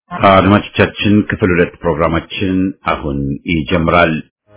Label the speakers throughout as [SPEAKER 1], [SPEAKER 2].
[SPEAKER 1] አድማጮቻችን ክፍል ሁለት ፕሮግራማችን አሁን ይጀምራል።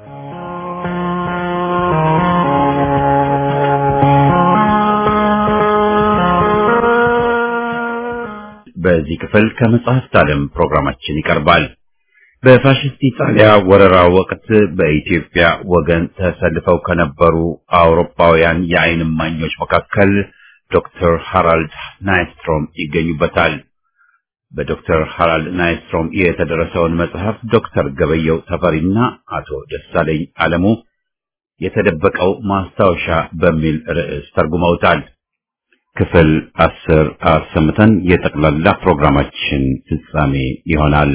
[SPEAKER 1] በዚህ ክፍል ከመጽሐፍት ዓለም ፕሮግራማችን ይቀርባል። በፋሽስት ኢጣሊያ ወረራ ወቅት በኢትዮጵያ ወገን ተሰልፈው ከነበሩ አውሮፓውያን የዓይን እማኞች መካከል ዶክተር ሃራልድ ናይስትሮም ይገኙበታል። በዶክተር ሃራልድ ናይስትሮም የተደረሰውን መጽሐፍ ዶክተር ገበየው ተፈሪና አቶ ደሳለኝ አለሙ የተደበቀው ማስታወሻ በሚል ርዕስ ተርጉመውታል። ክፍል አስር አሰምተን የጠቅላላ ፕሮግራማችን ፍጻሜ ይሆናል።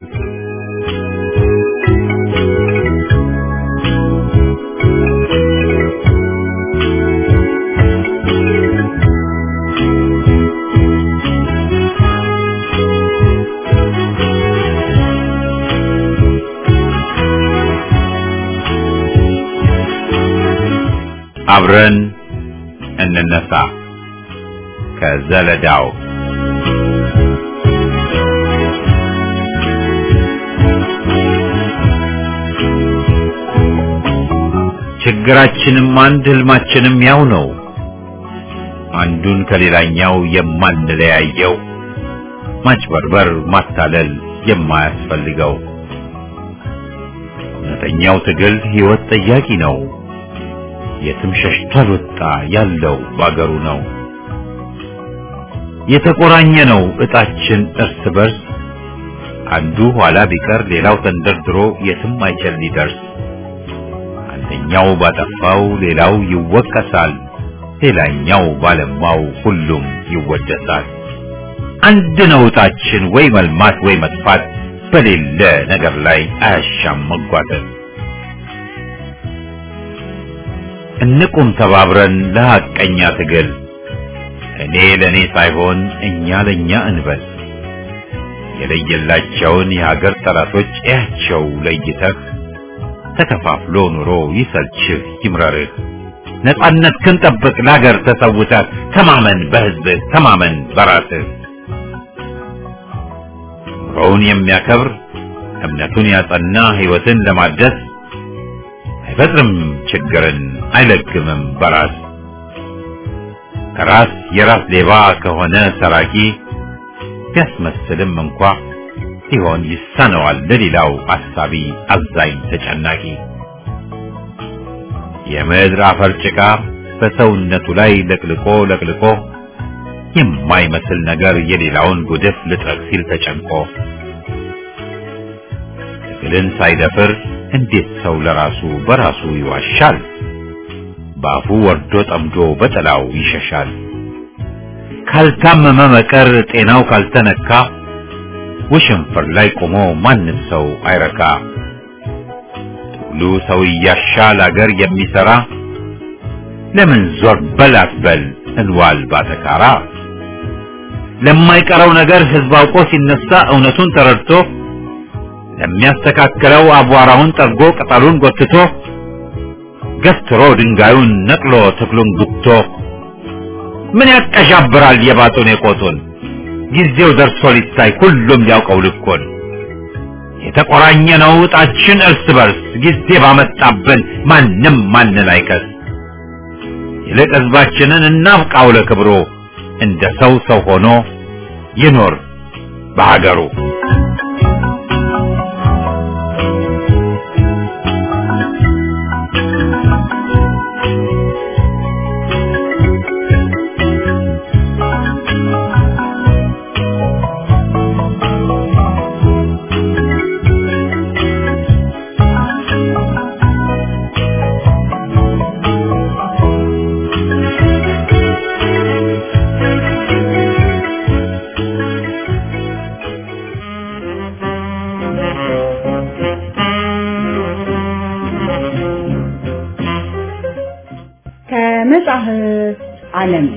[SPEAKER 1] አብረን እንነሳ ከዘለዳው ችግራችንም አንድ ህልማችንም ያው ነው። አንዱን ከሌላኛው የማንለያየው ማጭበርበር፣ ማታለል የማያስፈልገው እውነተኛው ትግል ህይወት ጠያቂ ነው። የትም ሸሽቶ አልወጣ ያለው ባገሩ ነው። የተቆራኘ ነው እጣችን እርስ በርስ አንዱ ኋላ ቢቀር ሌላው ተንደርድሮ የትም አይችል ሊደርስ። አንደኛው ባጠፋው ሌላው ይወቀሳል፣ ሌላኛው ባለማው ሁሉም ይወደሳል። አንድ ነው እጣችን ወይ መልማት ወይ መጥፋት፣ በሌለ ነገር ላይ አያሻም መጓተት። እንቁም ተባብረን ለሐቀኛ ትግል እኔ ለእኔ ሳይሆን እኛ ለእኛ እንበል። የለየላቸውን የሀገር ጠላቶች እያቸው ለይተህ ተከፋፍሎ ኑሮ ይሰልችህ ይምረርህ። ነጻነት ክንጠብቅ ለሀገር ተሰውተህ ተማመን በህዝብህ ተማመን በራስህ። ኑሮውን የሚያከብር እምነቱን ያጸና ህይወትን ለማደስ አይፈጥርም ችግርን አይለግምም በራስ ራስ የራስ ሌባ ከሆነ ሰራቂ ቢያስመስልም እንኳ ሲሆን ይሳነዋል ለሌላው አሳቢ አዛኝ ተጨናቂ። የምድር አፈር ጭቃ በሰውነቱ ላይ ለቅልቆ ለቅልቆ የማይመስል ነገር የሌላውን ጉድፍ ልጥረግ ሲል ተጨንቆ ትግልን ሳይደፍር እንዴት ሰው ለራሱ በራሱ ይዋሻል? በአፉ ወርዶ ጠምዶ በጥላው ይሸሻል። ካልታመመ መቀር ጤናው ካልተነካ ውሽንፍር ላይ ቆሞ ማንም ሰው አይረካ። ትግሉ ሰው እያሻል አገር የሚሰራ ለምን ዞር በል አትበል እንዋል ባተካራ። ለማይቀረው ነገር ህዝብ አውቆ ሲነሳ እውነቱን ተረድቶ ለሚያስተካክለው አቧራውን ጠርጎ ቅጠሉን ጎትቶ ገትሮ ድንጋዩን ነቅሎ ተክሉን ጉቶ ምን ያቀዣብራል የባጡን የቆጡን ጊዜው ደርሶ ሊታይ ሁሉም ያውቀው ልኮን የተቆራኘ ነው እጣችን እርስ በርስ ጊዜ ባመጣብን ማንም ማንን አይከስ ይልቅ ህዝባችንን እናብቃው ለክብሮ እንደ ሰው ሰው ሆኖ ይኖር በሀገሩ
[SPEAKER 2] ከመጽሐፍ ዓለም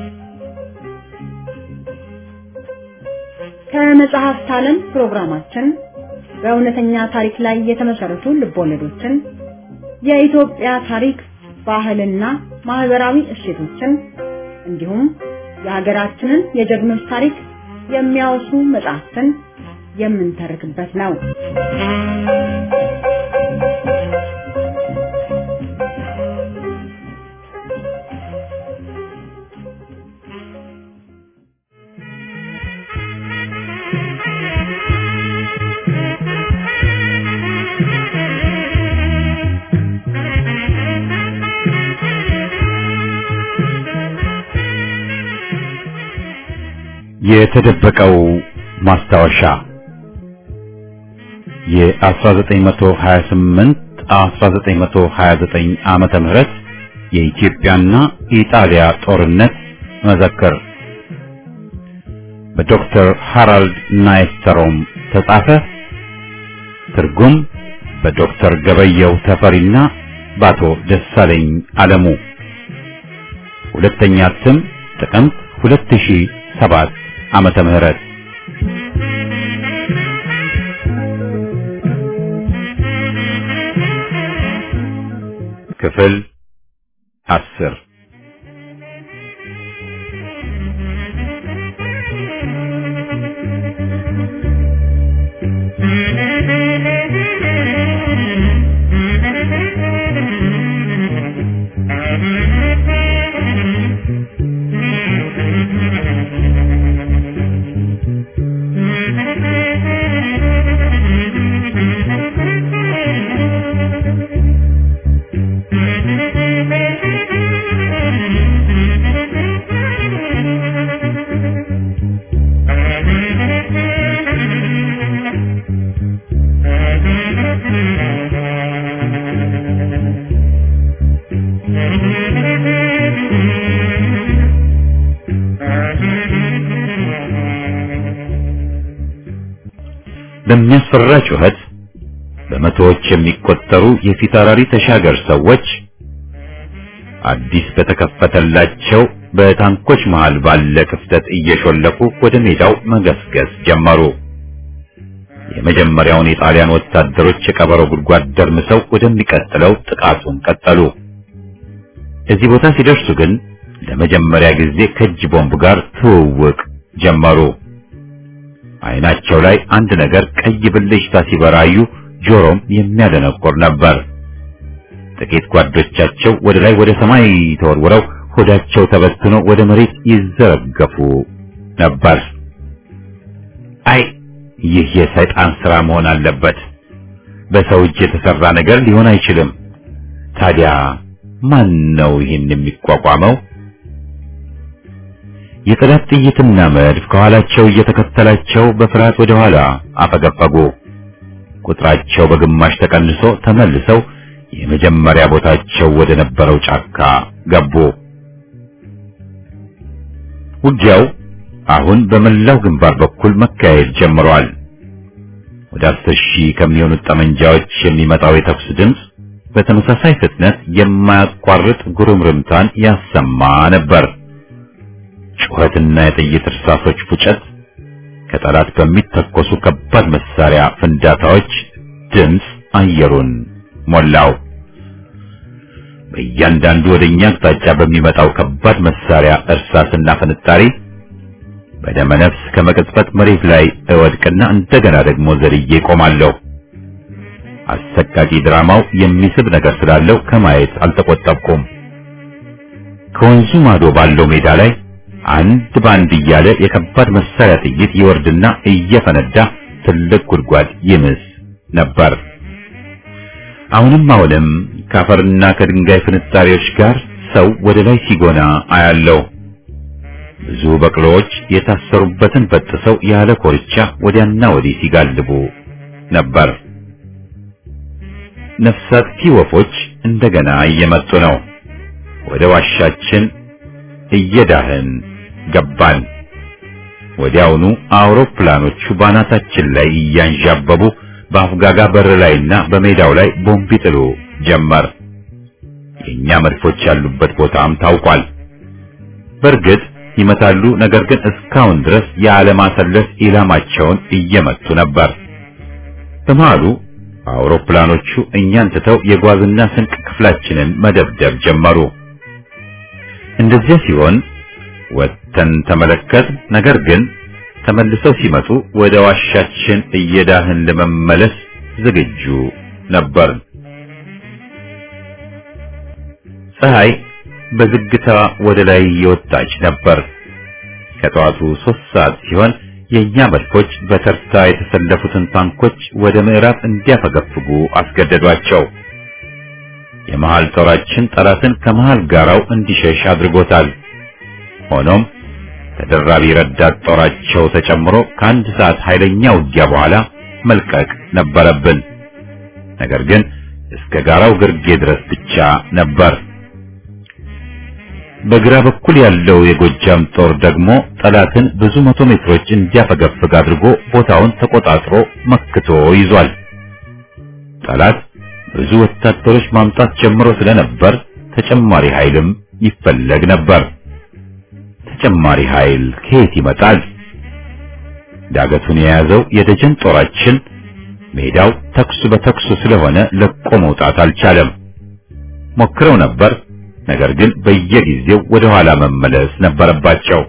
[SPEAKER 2] ከመጽሐፍት ዓለም ፕሮግራማችን በእውነተኛ ታሪክ ላይ የተመሰረቱ ልቦለዶችን፣ የኢትዮጵያ ታሪክ፣ ባህልና ማህበራዊ እሴቶችን እንዲሁም የሀገራችንን የጀግኖች ታሪክ የሚያወሱ መጽሐፍትን የምንተርክበት ነው።
[SPEAKER 1] የተደበቀው ማስታወሻ የ1928 1929 ዓመተ ምህረት የኢትዮጵያና ኢጣሊያ ጦርነት መዘክር በዶክተር ሃራልድ ናይስተሮም ተጻፈ። ትርጉም በዶክተር ገበየው ተፈሪና በአቶ ደሳለኝ አለሙ። ሁለተኛ እትም ጥቅምት 2007 ዓመተ ምህረት ክፍል አስር በሚያስፈራ ጩኸት በመቶዎች የሚቆጠሩ የፊታውራሪ ተሻገር ሰዎች አዲስ በተከፈተላቸው በታንኮች መሃል ባለ ክፍተት እየሾለኩ ወደ ሜዳው መገስገስ ጀመሩ። የመጀመሪያውን የጣሊያን ወታደሮች የቀበሮ ጉድጓድ ደርምሰው ወደሚቀጥለው ጥቃቱን ቀጠሉ። እዚህ ቦታ ሲደርሱ ግን ለመጀመሪያ ጊዜ ከእጅ ቦምብ ጋር ትውውቅ ጀመሩ። አይናቸው ላይ አንድ ነገር ቀይ ብልጭታ ሲበራዩ ጆሮም የሚያደነቁር ነበር። ጥቂት ጓዶቻቸው ወደ ላይ ወደ ሰማይ ተወርውረው ሆዳቸው ተበትኖ ወደ መሬት ይዘረገፉ ነበር። አይ ይህ የሰይጣን ሥራ መሆን አለበት። በሰው እጅ የተሰራ ነገር ሊሆን አይችልም። ታዲያ ማን ነው ይህን የሚቋቋመው? የጠላት ጥይትና መድፍ ከኋላቸው እየተከተላቸው በፍርሃት ወደ ኋላ አፈገፈጉ። ቁጥራቸው በግማሽ ተቀንሶ ተመልሰው የመጀመሪያ ቦታቸው ወደ ነበረው ጫካ ገቡ። ውጊያው አሁን በመላው ግንባር በኩል መካሄድ ጀምሯል። ወደ አስር ሺህ ከሚሆኑት ጠመንጃዎች የሚመጣው የተኩስ ድምፅ በተመሳሳይ ፍጥነት የማያቋርጥ ጉርምርምታን ያሰማ ነበር። ጩኸትና የጥይት እርሳሶች ፉጨት ከጠላት በሚተኮሱ ከባድ መሳሪያ ፍንዳታዎች ድምፅ አየሩን ሞላው። በእያንዳንዱ ወደኛ አቅጣጫ በሚመጣው ከባድ መሳሪያ እርሳስና ፍንጣሪ በደመ ነፍስ ከመቅጽበት መሬት ላይ እወድቅና እንደገና ደግሞ ዘልዬ ቆማለሁ። አሰቃቂ ድራማው የሚስብ ነገር ስላለው ከማየት አልተቆጠብኩም። ከወንዙ ማዶ ባለው ሜዳ ላይ አንድ ባንድ እያለ የከባድ መሳሪያ ጥይት ይወርድና እየፈነዳ ትልቅ ጉድጓድ ይምስ ነበር። አሁንም አሁንም ከአፈርና ከድንጋይ ፍንጣሪዎች ጋር ሰው ወደ ላይ ሲጎና አያለው። ብዙ በቅሎዎች የታሰሩበትን በጥሰው ያለ ኮርቻ ወዲያና ወዲህ ሲጋልቡ ነበር። ነፍሳት ወፎች እንደገና እየመጡ ነው። ወደ ዋሻችን እየዳህን ገባን። ወዲያውኑ አውሮፕላኖቹ ባናታችን ላይ እያንዣበቡ በአፍጋጋ በር ላይና በሜዳው ላይ ቦምብ ይጥሉ ጀመር። የኛ መድፎች ያሉበት ቦታም ታውቋል። በእርግጥ ይመታሉ፣ ነገር ግን እስካሁን ድረስ ያለማሰለስ ኢላማቸውን እየመቱ ነበር። በመሃሉ አውሮፕላኖቹ እኛን ትተው የጓዝና ስንቅ ክፍላችንን መደብደብ ጀመሩ። እንደዚያ ሲሆን ወጥተን ተመለከት። ነገር ግን ተመልሰው ሲመጡ ወደ ዋሻችን እየዳህን ለመመለስ ዝግጁ ነበር። ፀሐይ በዝግታ ወደ ላይ እየወጣች ነበር። ከጠዋቱ ሶስት ሰዓት ሲሆን የእኛ መድፎች በተርታ የተሰለፉትን ታንኮች ወደ ምዕራብ እንዲያፈገፍጉ አስገደዷቸው። የመሃል ጦራችን ጠላትን ከመሃል ጋራው እንዲሸሽ አድርጎታል። ሆኖም ተደራቢ ረዳት ጦራቸው ተጨምሮ ከአንድ ሰዓት ኃይለኛ ውጊያ በኋላ መልቀቅ ነበረብን። ነገር ግን እስከ ጋራው ግርጌ ድረስ ብቻ ነበር። በግራ በኩል ያለው የጎጃም ጦር ደግሞ ጠላትን ብዙ መቶ ሜትሮች እንዲያፈገፍግ አድርጎ ቦታውን ተቆጣጥሮ መክቶ ይዟል። ጠላት ብዙ ወታደሮች ማምጣት ጀምሮ ስለነበር ተጨማሪ ኃይልም ይፈለግ ነበር። ተጨማሪ ኃይል ከየት ይመጣል? ዳገቱን የያዘው የደጀን ጦራችን ሜዳው ተኩስ በተኩስ ስለሆነ ለቆ መውጣት አልቻለም። ሞክረው ነበር፣ ነገር ግን በየጊዜው ወደ ኋላ መመለስ ነበረባቸው።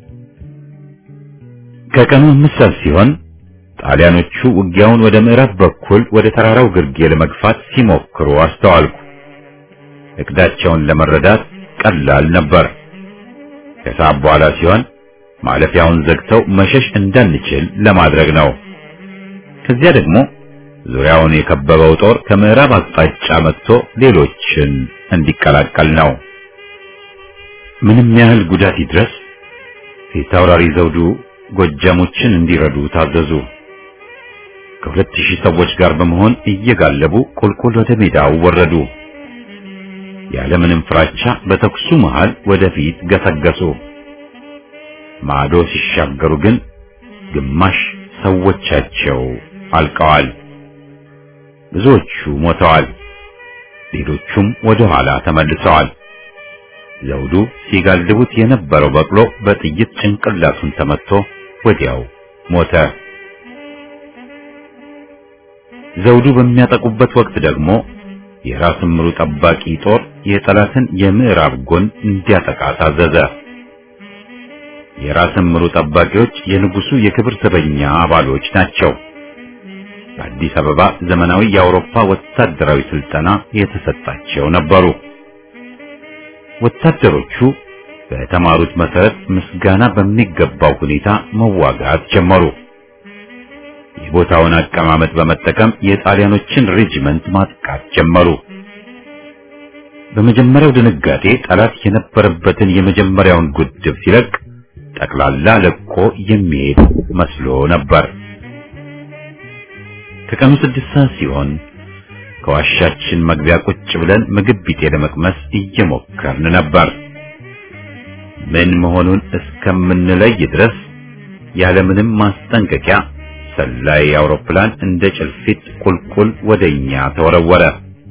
[SPEAKER 1] ከቀኑ አምስት ሰዓት ሲሆን ጣሊያኖቹ ውጊያውን ወደ ምዕራብ በኩል ወደ ተራራው ግርጌ ለመግፋት ሲሞክሩ አስተዋልኩ። እቅዳቸውን ለመረዳት ቀላል ነበር። ከሰዓት በኋላ ሲሆን ማለፊያውን ዘግተው መሸሽ እንዳንችል ለማድረግ ነው። ከዚያ ደግሞ ዙሪያውን የከበበው ጦር ከምዕራብ አቅጣጫ መጥቶ ሌሎችን እንዲቀላቀል ነው። ምንም ያህል ጉዳት ይድረስ ፊታውራሪ ዘውዱ ጎጃሞችን እንዲረዱ ታዘዙ። ከሁለት ሺህ ሰዎች ጋር በመሆን እየጋለቡ ቁልቁል ወደ ሜዳው ወረዱ። ያለምንም ፍራቻ በተኩሱ መሃል ወደፊት ገሰገሱ። ማዶ ሲሻገሩ ግን ግማሽ ሰዎቻቸው አልቀዋል። ብዙዎቹ ሞተዋል። ሌሎቹም ወደ ኋላ ተመልሰዋል። ዘውዱ ሲጋልቡት የነበረው በቅሎ በጥይት ጭንቅላቱን ተመትቶ ወዲያው ሞተ። ዘውዱ በሚያጠቁበት ወቅት ደግሞ የራስ ምሩ ጠባቂ ጦር የጠላትን የምዕራብ ጎን እንዲያጠቃ ታዘዘ። የራስ ምሩ ጠባቂዎች የንጉሱ የክብር ዘበኛ አባሎች ናቸው። በአዲስ አበባ ዘመናዊ የአውሮፓ ወታደራዊ ስልጠና የተሰጣቸው ነበሩ። ወታደሮቹ በተማሩት መሰረት ምስጋና በሚገባው ሁኔታ መዋጋት ጀመሩ። የቦታውን አቀማመጥ በመጠቀም የጣሊያኖችን ሬጂመንት ማጥቃት ጀመሩ። በመጀመሪያው ድንጋጤ ጠላት የነበረበትን የመጀመሪያውን ጉድብ ሲለቅ ጠቅላላ ለቆ የሚሄድ መስሎ ነበር። ከቀኑ ስድስት ሰዓት ሲሆን ከዋሻችን መግቢያ ቁጭ ብለን ምግብ ቢጤ ለመቅመስ እየሞከርን ነበር። ምን መሆኑን እስከምንለይ ድረስ ያለምንም ማስጠንቀቂያ ሰላይ አውሮፕላን እንደ ጭልፊት ቁልቁል ወደኛ ተወረወረ።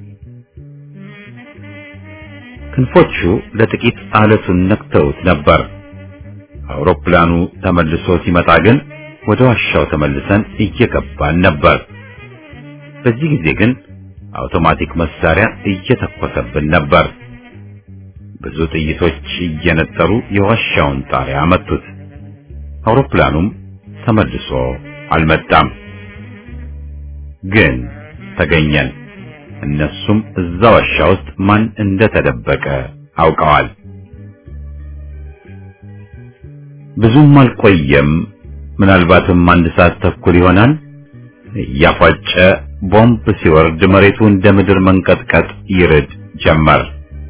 [SPEAKER 1] ክንፎቹ ለጥቂት አለቱን ነክተውት ነበር። አውሮፕላኑ ተመልሶ ሲመጣ ግን ወደ ዋሻው ተመልሰን እየገባን ነበር። በዚህ ጊዜ ግን አውቶማቲክ መሳሪያ እየተኮሰብን ነበር። ብዙ ጥይቶች እየነጠሩ የዋሻውን ጣሪያ መቱት። አውሮፕላኑም ተመልሶ አልመጣም። ግን ተገኘን። እነሱም እዛ ዋሻ ውስጥ ማን እንደተደበቀ አውቀዋል። ብዙም አልቆየም። ምናልባትም አንድ ሰዓት ተኩል ይሆናል። እያፏጨ ቦምብ ሲወርድ መሬቱ እንደ ምድር መንቀጥቀጥ ይርድ ጀመር።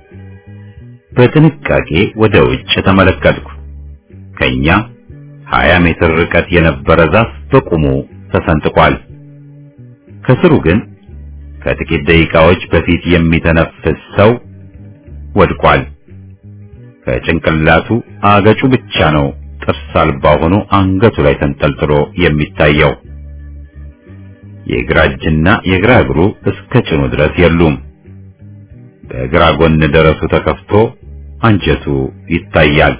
[SPEAKER 1] በጥንቃቄ ወደ ውጭ ተመለከትኩ። ከኛ 20 ሜትር ርቀት የነበረ ዛፍ በቁሙ ተሰንጥቋል። ከስሩ ግን ከጥቂት ደቂቃዎች በፊት የሚተነፍስ ሰው ወድቋል። ከጭንቅላቱ አገጩ ብቻ ነው ጥርስ አልባ ሆኖ አንገቱ ላይ ተንጠልጥሎ የሚታየው። የግራ እጅና የግራ እግሩ እስከ ጭኑ ድረስ የሉም። በግራ ጎን ደረቱ ተከፍቶ አንጀቱ ይታያል።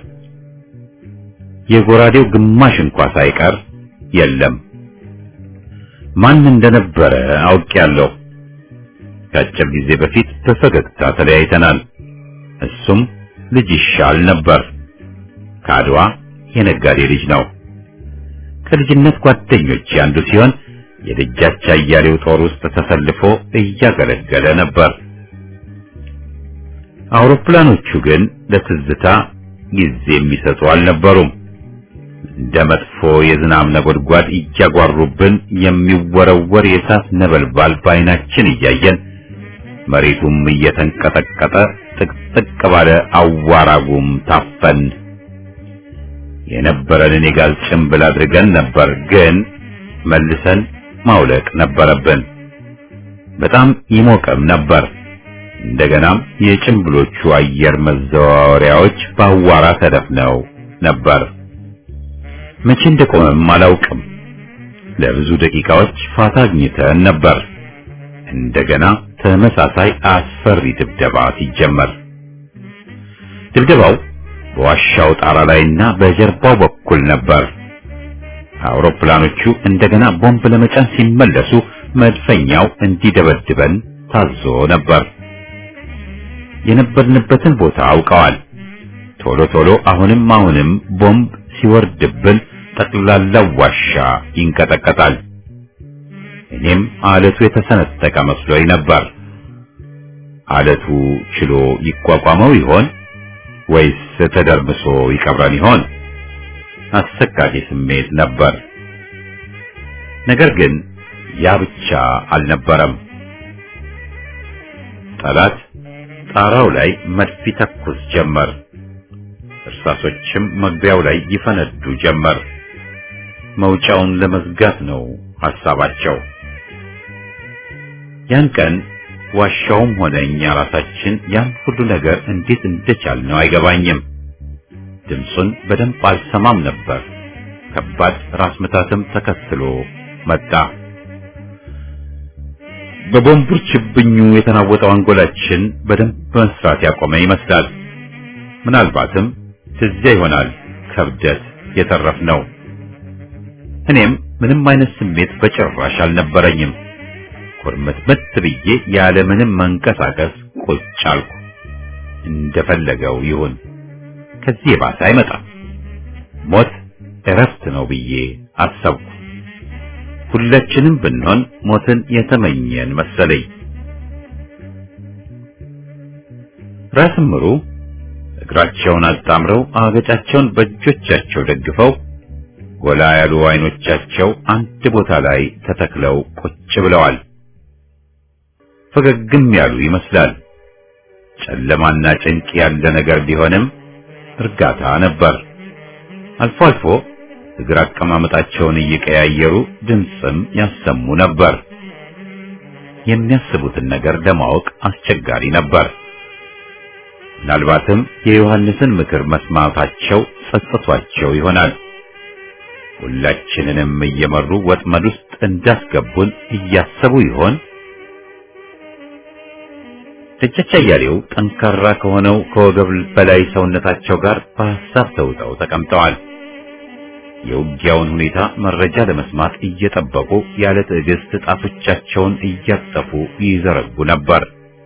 [SPEAKER 1] የጎራዴው ግማሽ እንኳ ሳይቀር የለም። ማን እንደነበረ አውቄያለሁ። ከአጭር ጊዜ በፊት በፈገግታ ተለያይተናል። እሱም ልጅ ይሻል ነበር። ከአድዋ የነጋዴ ልጅ ነው። ከልጅነት ጓደኞች አንዱ ሲሆን የደጃች አያሌው ጦር ውስጥ ተሰልፎ እያገለገለ ነበር። አውሮፕላኖቹ ግን ለትዝታ ጊዜ የሚሰጡ አልነበሩም። እንደ መጥፎ የዝናብ ነጎድጓድ እያጓሩብን የሚወረወር የእሳት ነበልባል በዓይናችን እያየን መሬቱም እየተንቀጠቀጠ ጥቅጥቅ ባለ አዋራጉም ታፈን የነበረንን የጋዝ ጭንብል አድርገን ነበር፣ ግን መልሰን ማውለቅ ነበረብን። በጣም ይሞቅም ነበር። እንደገናም የጭንብሎቹ አየር መዘዋወሪያዎች በአዋራ ተደፍነው ነበር። መቼ እንደቆመም አላውቅም። ለብዙ ደቂቃዎች ፋታ አግኝተን ነበር። እንደገና ተመሳሳይ አስፈሪ ድብደባ ሲጀመር ድብደባው በዋሻው ጣራ ላይና በጀርባው በኩል ነበር። አውሮፕላኖቹ እንደገና ቦምብ ለመጫን ሲመለሱ መድፈኛው እንዲደበድበን ታዞ ነበር። የነበርንበትን ቦታ አውቀዋል። ቶሎ ቶሎ አሁንም አሁንም ቦምብ ሲወርድብን ጠቅላላው ዋሻ ይንቀጠቀጣል። እኔም አለቱ የተሰነጠቀ መስሎኝ ነበር። አለቱ ችሎ ይቋቋመው ይሆን ወይስ ተደርምሶ ይቀብረን ይሆን? አሰቃቂ ስሜት ነበር። ነገር ግን ያ ብቻ አልነበረም። ጠላት ጣራው ላይ መድፍ ይተኩስ ጀመር። እርሳሶችም መግቢያው ላይ ይፈነዱ ጀመር። መውጫውን ለመዝጋት ነው ሐሳባቸው። ያን ቀን ዋሻውም ሆነ እኛ ራሳችን ያን ሁሉ ነገር እንዴት እንደቻልነው አይገባኝም። ድምፁን በደንብ አልሰማም ነበር። ከባድ ራስ ምታትም ተከትሎ መጣ። በቦምቡር ችብኙ የተናወጠው አንጎላችን በደንብ መስራት ያቆመ ይመስላል። ምናልባትም ትዚያ ይሆናል ከብደት የተረፍነው። እኔም ምንም አይነት ስሜት በጭራሽ አልነበረኝም። ኩርምትምት ብዬ ያለ ምንም መንቀሳቀስ ቁጭ አልኩ። እንደፈለገው ይሁን፣ ከዚህ የባሰ አይመጣም። ሞት እረፍት ነው ብዬ አሰብኩ። ሁላችንም ብንሆን ሞትን የተመኘን መሰለኝ። ራስ ምሩ እግራቸውን አጣምረው አገጫቸውን በእጆቻቸው ደግፈው ጎላ ያሉ አይኖቻቸው አንድ ቦታ ላይ ተተክለው ቁጭ ብለዋል። ፈገግም ያሉ ይመስላል። ጨለማና ጭንቅ ያለ ነገር ቢሆንም እርጋታ ነበር። አልፎ አልፎ እግር አቀማመጣቸውን እየቀያየሩ ድምፅም ያሰሙ ነበር። የሚያስቡትን ነገር ለማወቅ አስቸጋሪ ነበር። ምናልባትም የዮሐንስን ምክር መስማታቸው ጸጽቷቸው ይሆናል። ሁላችንንም እየመሩ ወጥመድ ውስጥ እንዳስገቡን እያሰቡ ይሆን? ደጃች አያሌው ጠንካራ ከሆነው ከወገብ በላይ ሰውነታቸው ጋር በሐሳብ ተውጠው ተቀምጠዋል። የውጊያውን ሁኔታ መረጃ ለመስማት እየጠበቁ ያለ ትዕግስት ጣቶቻቸውን እያጠፉ ይዘረጉ ነበር።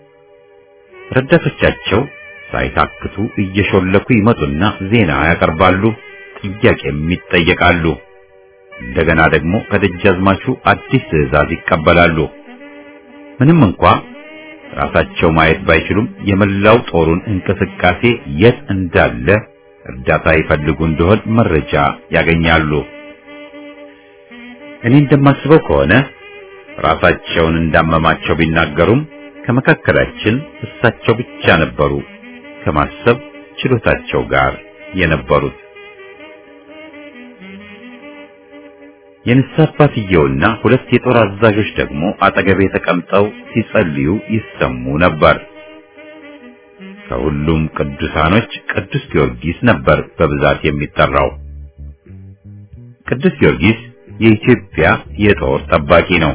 [SPEAKER 1] ረዳቶቻቸው ሳይታክቱ እየሾለኩ ይመጡና ዜና ያቀርባሉ፣ ጥያቄም ይጠየቃሉ። እንደገና ደግሞ ከደጃዝማቹ አዲስ ትዕዛዝ ይቀበላሉ። ምንም እንኳ ራሳቸው ማየት ባይችሉም የመላው ጦሩን እንቅስቃሴ የት እንዳለ እርዳታ ይፈልጉ እንደሆን መረጃ ያገኛሉ። እኔ እንደማስበው ከሆነ ራሳቸውን እንዳመማቸው ቢናገሩም ከመካከላችን እሳቸው ብቻ ነበሩ ከማሰብ ችሎታቸው ጋር የነበሩት። የንስሐ አባትየውና ሁለት የጦር አዛዦች ደግሞ አጠገቤ ተቀምጠው ሲጸልዩ ይሰሙ ነበር። ከሁሉም ቅዱሳኖች ቅዱስ ጊዮርጊስ ነበር በብዛት የሚጠራው። ቅዱስ ጊዮርጊስ የኢትዮጵያ የጦር ጠባቂ ነው።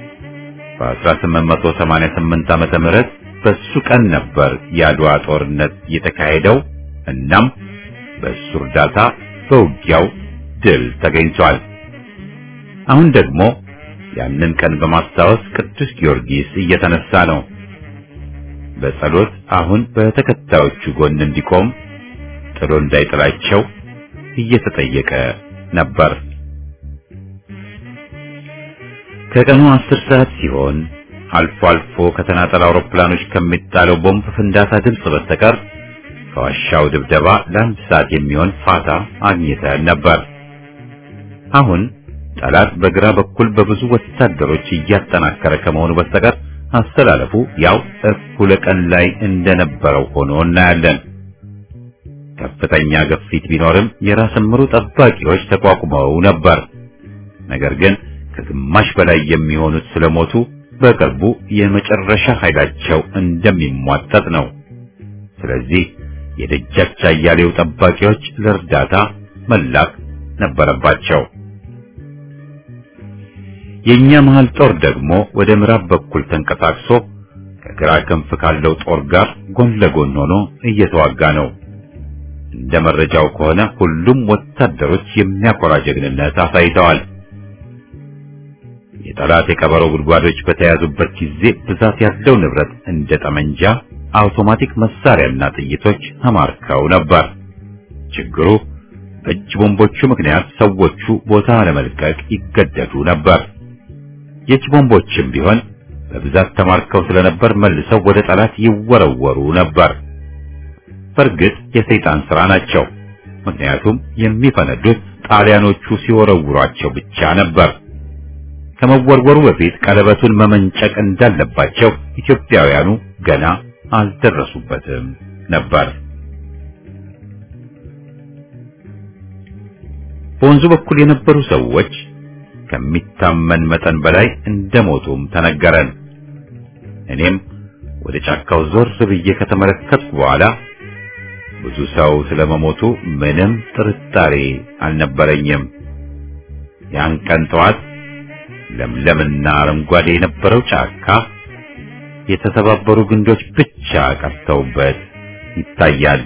[SPEAKER 1] በ1888 ዓመተ ምህረት በሱ ቀን ነበር የአድዋ ጦርነት የተካሄደው። እናም በሱ እርዳታ በውጊያው ድል ተገኝቷል። አሁን ደግሞ ያንን ቀን በማስታወስ ቅዱስ ጊዮርጊስ እየተነሳ ነው። በጸሎት አሁን በተከታዮቹ ጎን እንዲቆም ጥሎ እንዳይጥላቸው እየተጠየቀ ነበር። ከቀኑ አስር ሰዓት ሲሆን አልፎ አልፎ ከተናጠል አውሮፕላኖች ከሚጣለው ቦምብ ፍንዳታ ድምፅ በስተቀር ከዋሻው ድብደባ ለአንድ ሰዓት የሚሆን ፋታ አግኝተን ነበር። አሁን ጠላት በግራ በኩል በብዙ ወታደሮች እያጠናከረ ከመሆኑ በስተቀር አስተላለፉ ያው እኩለ ቀን ላይ እንደነበረው ሆኖ እናያለን። ከፍተኛ ግፊት ቢኖርም የራስ ምሩ ጠባቂዎች ተቋቁመው ነበር። ነገር ግን ከግማሽ በላይ የሚሆኑት ስለሞቱ በቅርቡ የመጨረሻ ኃይላቸው እንደሚሟጠጥ ነው። ስለዚህ የደጃች አያሌው ጠባቂዎች ለእርዳታ መላክ ነበረባቸው። የኛ መሃል ጦር ደግሞ ወደ ምዕራብ በኩል ተንቀሳቅሶ ከግራ ክንፍ ካለው ጦር ጋር ጎን ለጎን ሆኖ እየተዋጋ ነው። እንደ መረጃው ከሆነ ሁሉም ወታደሮች የሚያኮራ ጀግንነት አሳይተዋል። የጠላት የቀበሮ ጉድጓዶች በተያዙበት ጊዜ ብዛት ያለው ንብረት እንደ ጠመንጃ፣ አውቶማቲክ መሳሪያና ጥይቶች ተማርከው ነበር። ችግሩ በእጅ ቦምቦቹ ምክንያት ሰዎቹ ቦታ ለመልቀቅ ይገደዱ ነበር። የእጅ ቦምቦችም ቢሆን በብዛት ተማርከው ስለነበር መልሰው ወደ ጠላት ይወረወሩ ነበር። በእርግጥ የሰይጣን ሥራ ናቸው። ምክንያቱም የሚፈነዱት ጣሊያኖቹ ሲወረውሯቸው ብቻ ነበር። ከመወርወሩ በፊት ቀለበቱን መመንጨቅ እንዳለባቸው ኢትዮጵያውያኑ ገና አልደረሱበትም ነበር። በወንዙ በኩል የነበሩ ሰዎች ከሚታመን መጠን በላይ እንደሞቱም ተነገረን። እኔም ወደ ጫካው ዞር ብዬ ከተመለከትኩ በኋላ ብዙ ሰው ስለመሞቱ ምንም ጥርጣሬ አልነበረኝም። ያን ቀን ጠዋት ለምለምና አረንጓዴ የነበረው ጫካ የተሰባበሩ ግንዶች ብቻ ቀርተውበት ይታያል።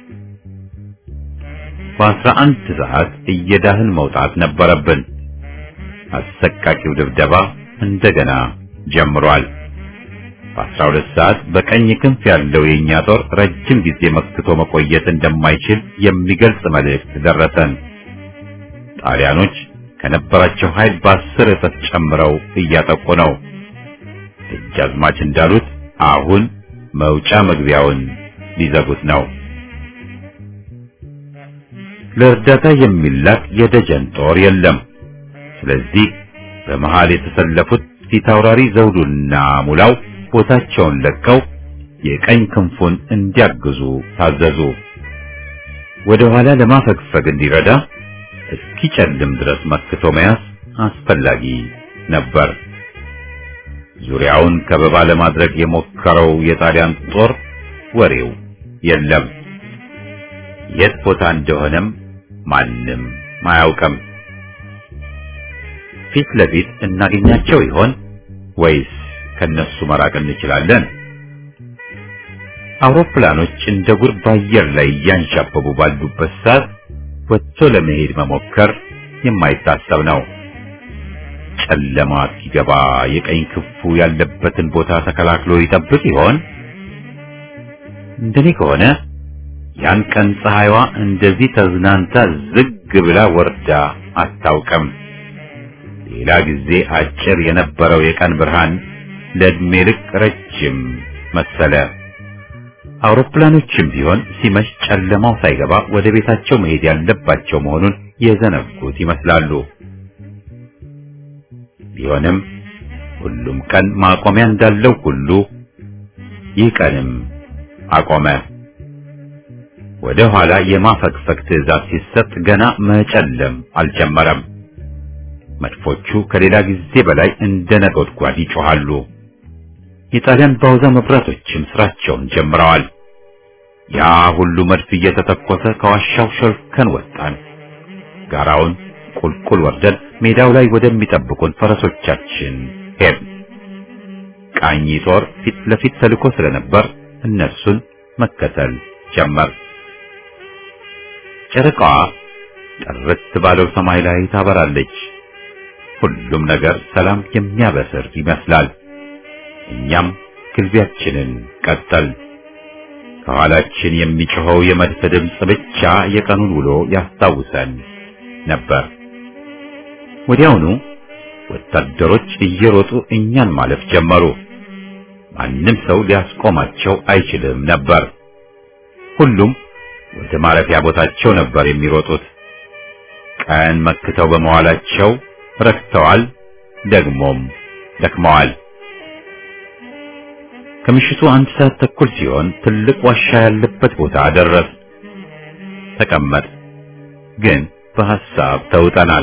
[SPEAKER 1] በአስራ አንድ ሰዓት እየዳህን መውጣት ነበረብን። አሰቃቂው ድብደባ እንደገና ጀምሯል። በአስራ ሁለት ሰዓት በቀኝ ክንፍ ያለው የእኛ ጦር ረጅም ጊዜ መክቶ መቆየት እንደማይችል የሚገልጽ መልእክት ደረሰን። ጣሊያኖች ከነበራቸው ኃይል በአስር እጥፍ ጨምረው እያጠቁ ነው። ደጃዝማች እንዳሉት አሁን መውጫ መግቢያውን ሊዘጉት ነው። ለእርዳታ የሚላክ የደጀን ጦር የለም። ስለዚህ በመሃል የተሰለፉት ፊታውራሪ ዘውዱና ሙላው ቦታቸውን ለቀው የቀኝ ክንፉን እንዲያግዙ ታዘዙ። ወደ ኋላ ለማፈግፈግ እንዲረዳ እስኪጨልም ድረስ መክቶ መያዝ አስፈላጊ ነበር። ዙሪያውን ከበባ ለማድረግ የሞከረው የጣሊያን ጦር ወሬው የለም። የት ቦታ እንደሆነም ማንም አያውቅም። ፊት ለፊት እናገኛቸው ይሆን ወይስ ከነሱ መራቅ እንችላለን? አውሮፕላኖች እንደ ጉር በአየር ላይ እያንሻበቡ ባሉበት ሰዓት ወጥቶ ለመሄድ መሞከር የማይታሰብ ነው። ጨለማ ሲገባ የቀኝ ክንፉ ያለበትን ቦታ ተከላክሎ ይጠብቅ ይሆን? እንደኔ ከሆነ ያን ቀን ፀሐይዋ እንደዚህ ተዝናንታ ዝግ ብላ ወርዳ አታውቅም። ሌላ ጊዜ አጭር የነበረው የቀን ብርሃን ለዕድሜ ልክ ረጅም መሰለ። አውሮፕላኖችም ቢሆን ሲመሽ ጨለማው ሳይገባ ወደ ቤታቸው መሄድ ያለባቸው መሆኑን የዘነጉት ይመስላሉ። ቢሆንም ሁሉም ቀን ማቆሚያ እንዳለው ሁሉ ይህ ቀንም አቆመ። ወደ ኋላ የማፈግፈግ ትዕዛዝ ሲሰጥ ገና መጨለም አልጀመረም። መድፎቹ ከሌላ ጊዜ በላይ እንደ ነጎድጓድ ይጮኻሉ። የጣሊያን ባውዛ መብራቶችም ስራቸውን ጀምረዋል። ያ ሁሉ መድፍ እየተተኮሰ ከዋሻው ሸልከን ወጣን። ጋራውን ቁልቁል ወርደን ሜዳው ላይ ወደሚጠብቁን ፈረሶቻችን ሄድን። ቃኝ ጦር ፊት ለፊት ተልኮ ስለነበር እነሱን መከተል ጀመር። ጨረቃዋ ጥርት ባለው ሰማይ ላይ ታበራለች። ሁሉም ነገር ሰላም የሚያበስር ይመስላል። እኛም ግልቢያችንን ቀጠል። ከኋላችን የሚጮኸው የመድፍ ድምፅ ብቻ የቀኑን ውሎ ያስታውሰን ነበር። ወዲያውኑ ወታደሮች እየሮጡ እኛን ማለፍ ጀመሩ። ማንም ሰው ሊያስቆማቸው አይችልም ነበር። ሁሉም ወደ ማረፊያ ቦታቸው ነበር የሚሮጡት። ቀን መክተው በመዋላቸው ረክተዋል፣ ደግሞም ደክመዋል። ከምሽቱ አንድ ሰዓት ተኩል ሲሆን ትልቅ ዋሻ ያለበት ቦታ ደረስ። ተቀመጥ፣ ግን በሐሳብ ተውጠናል።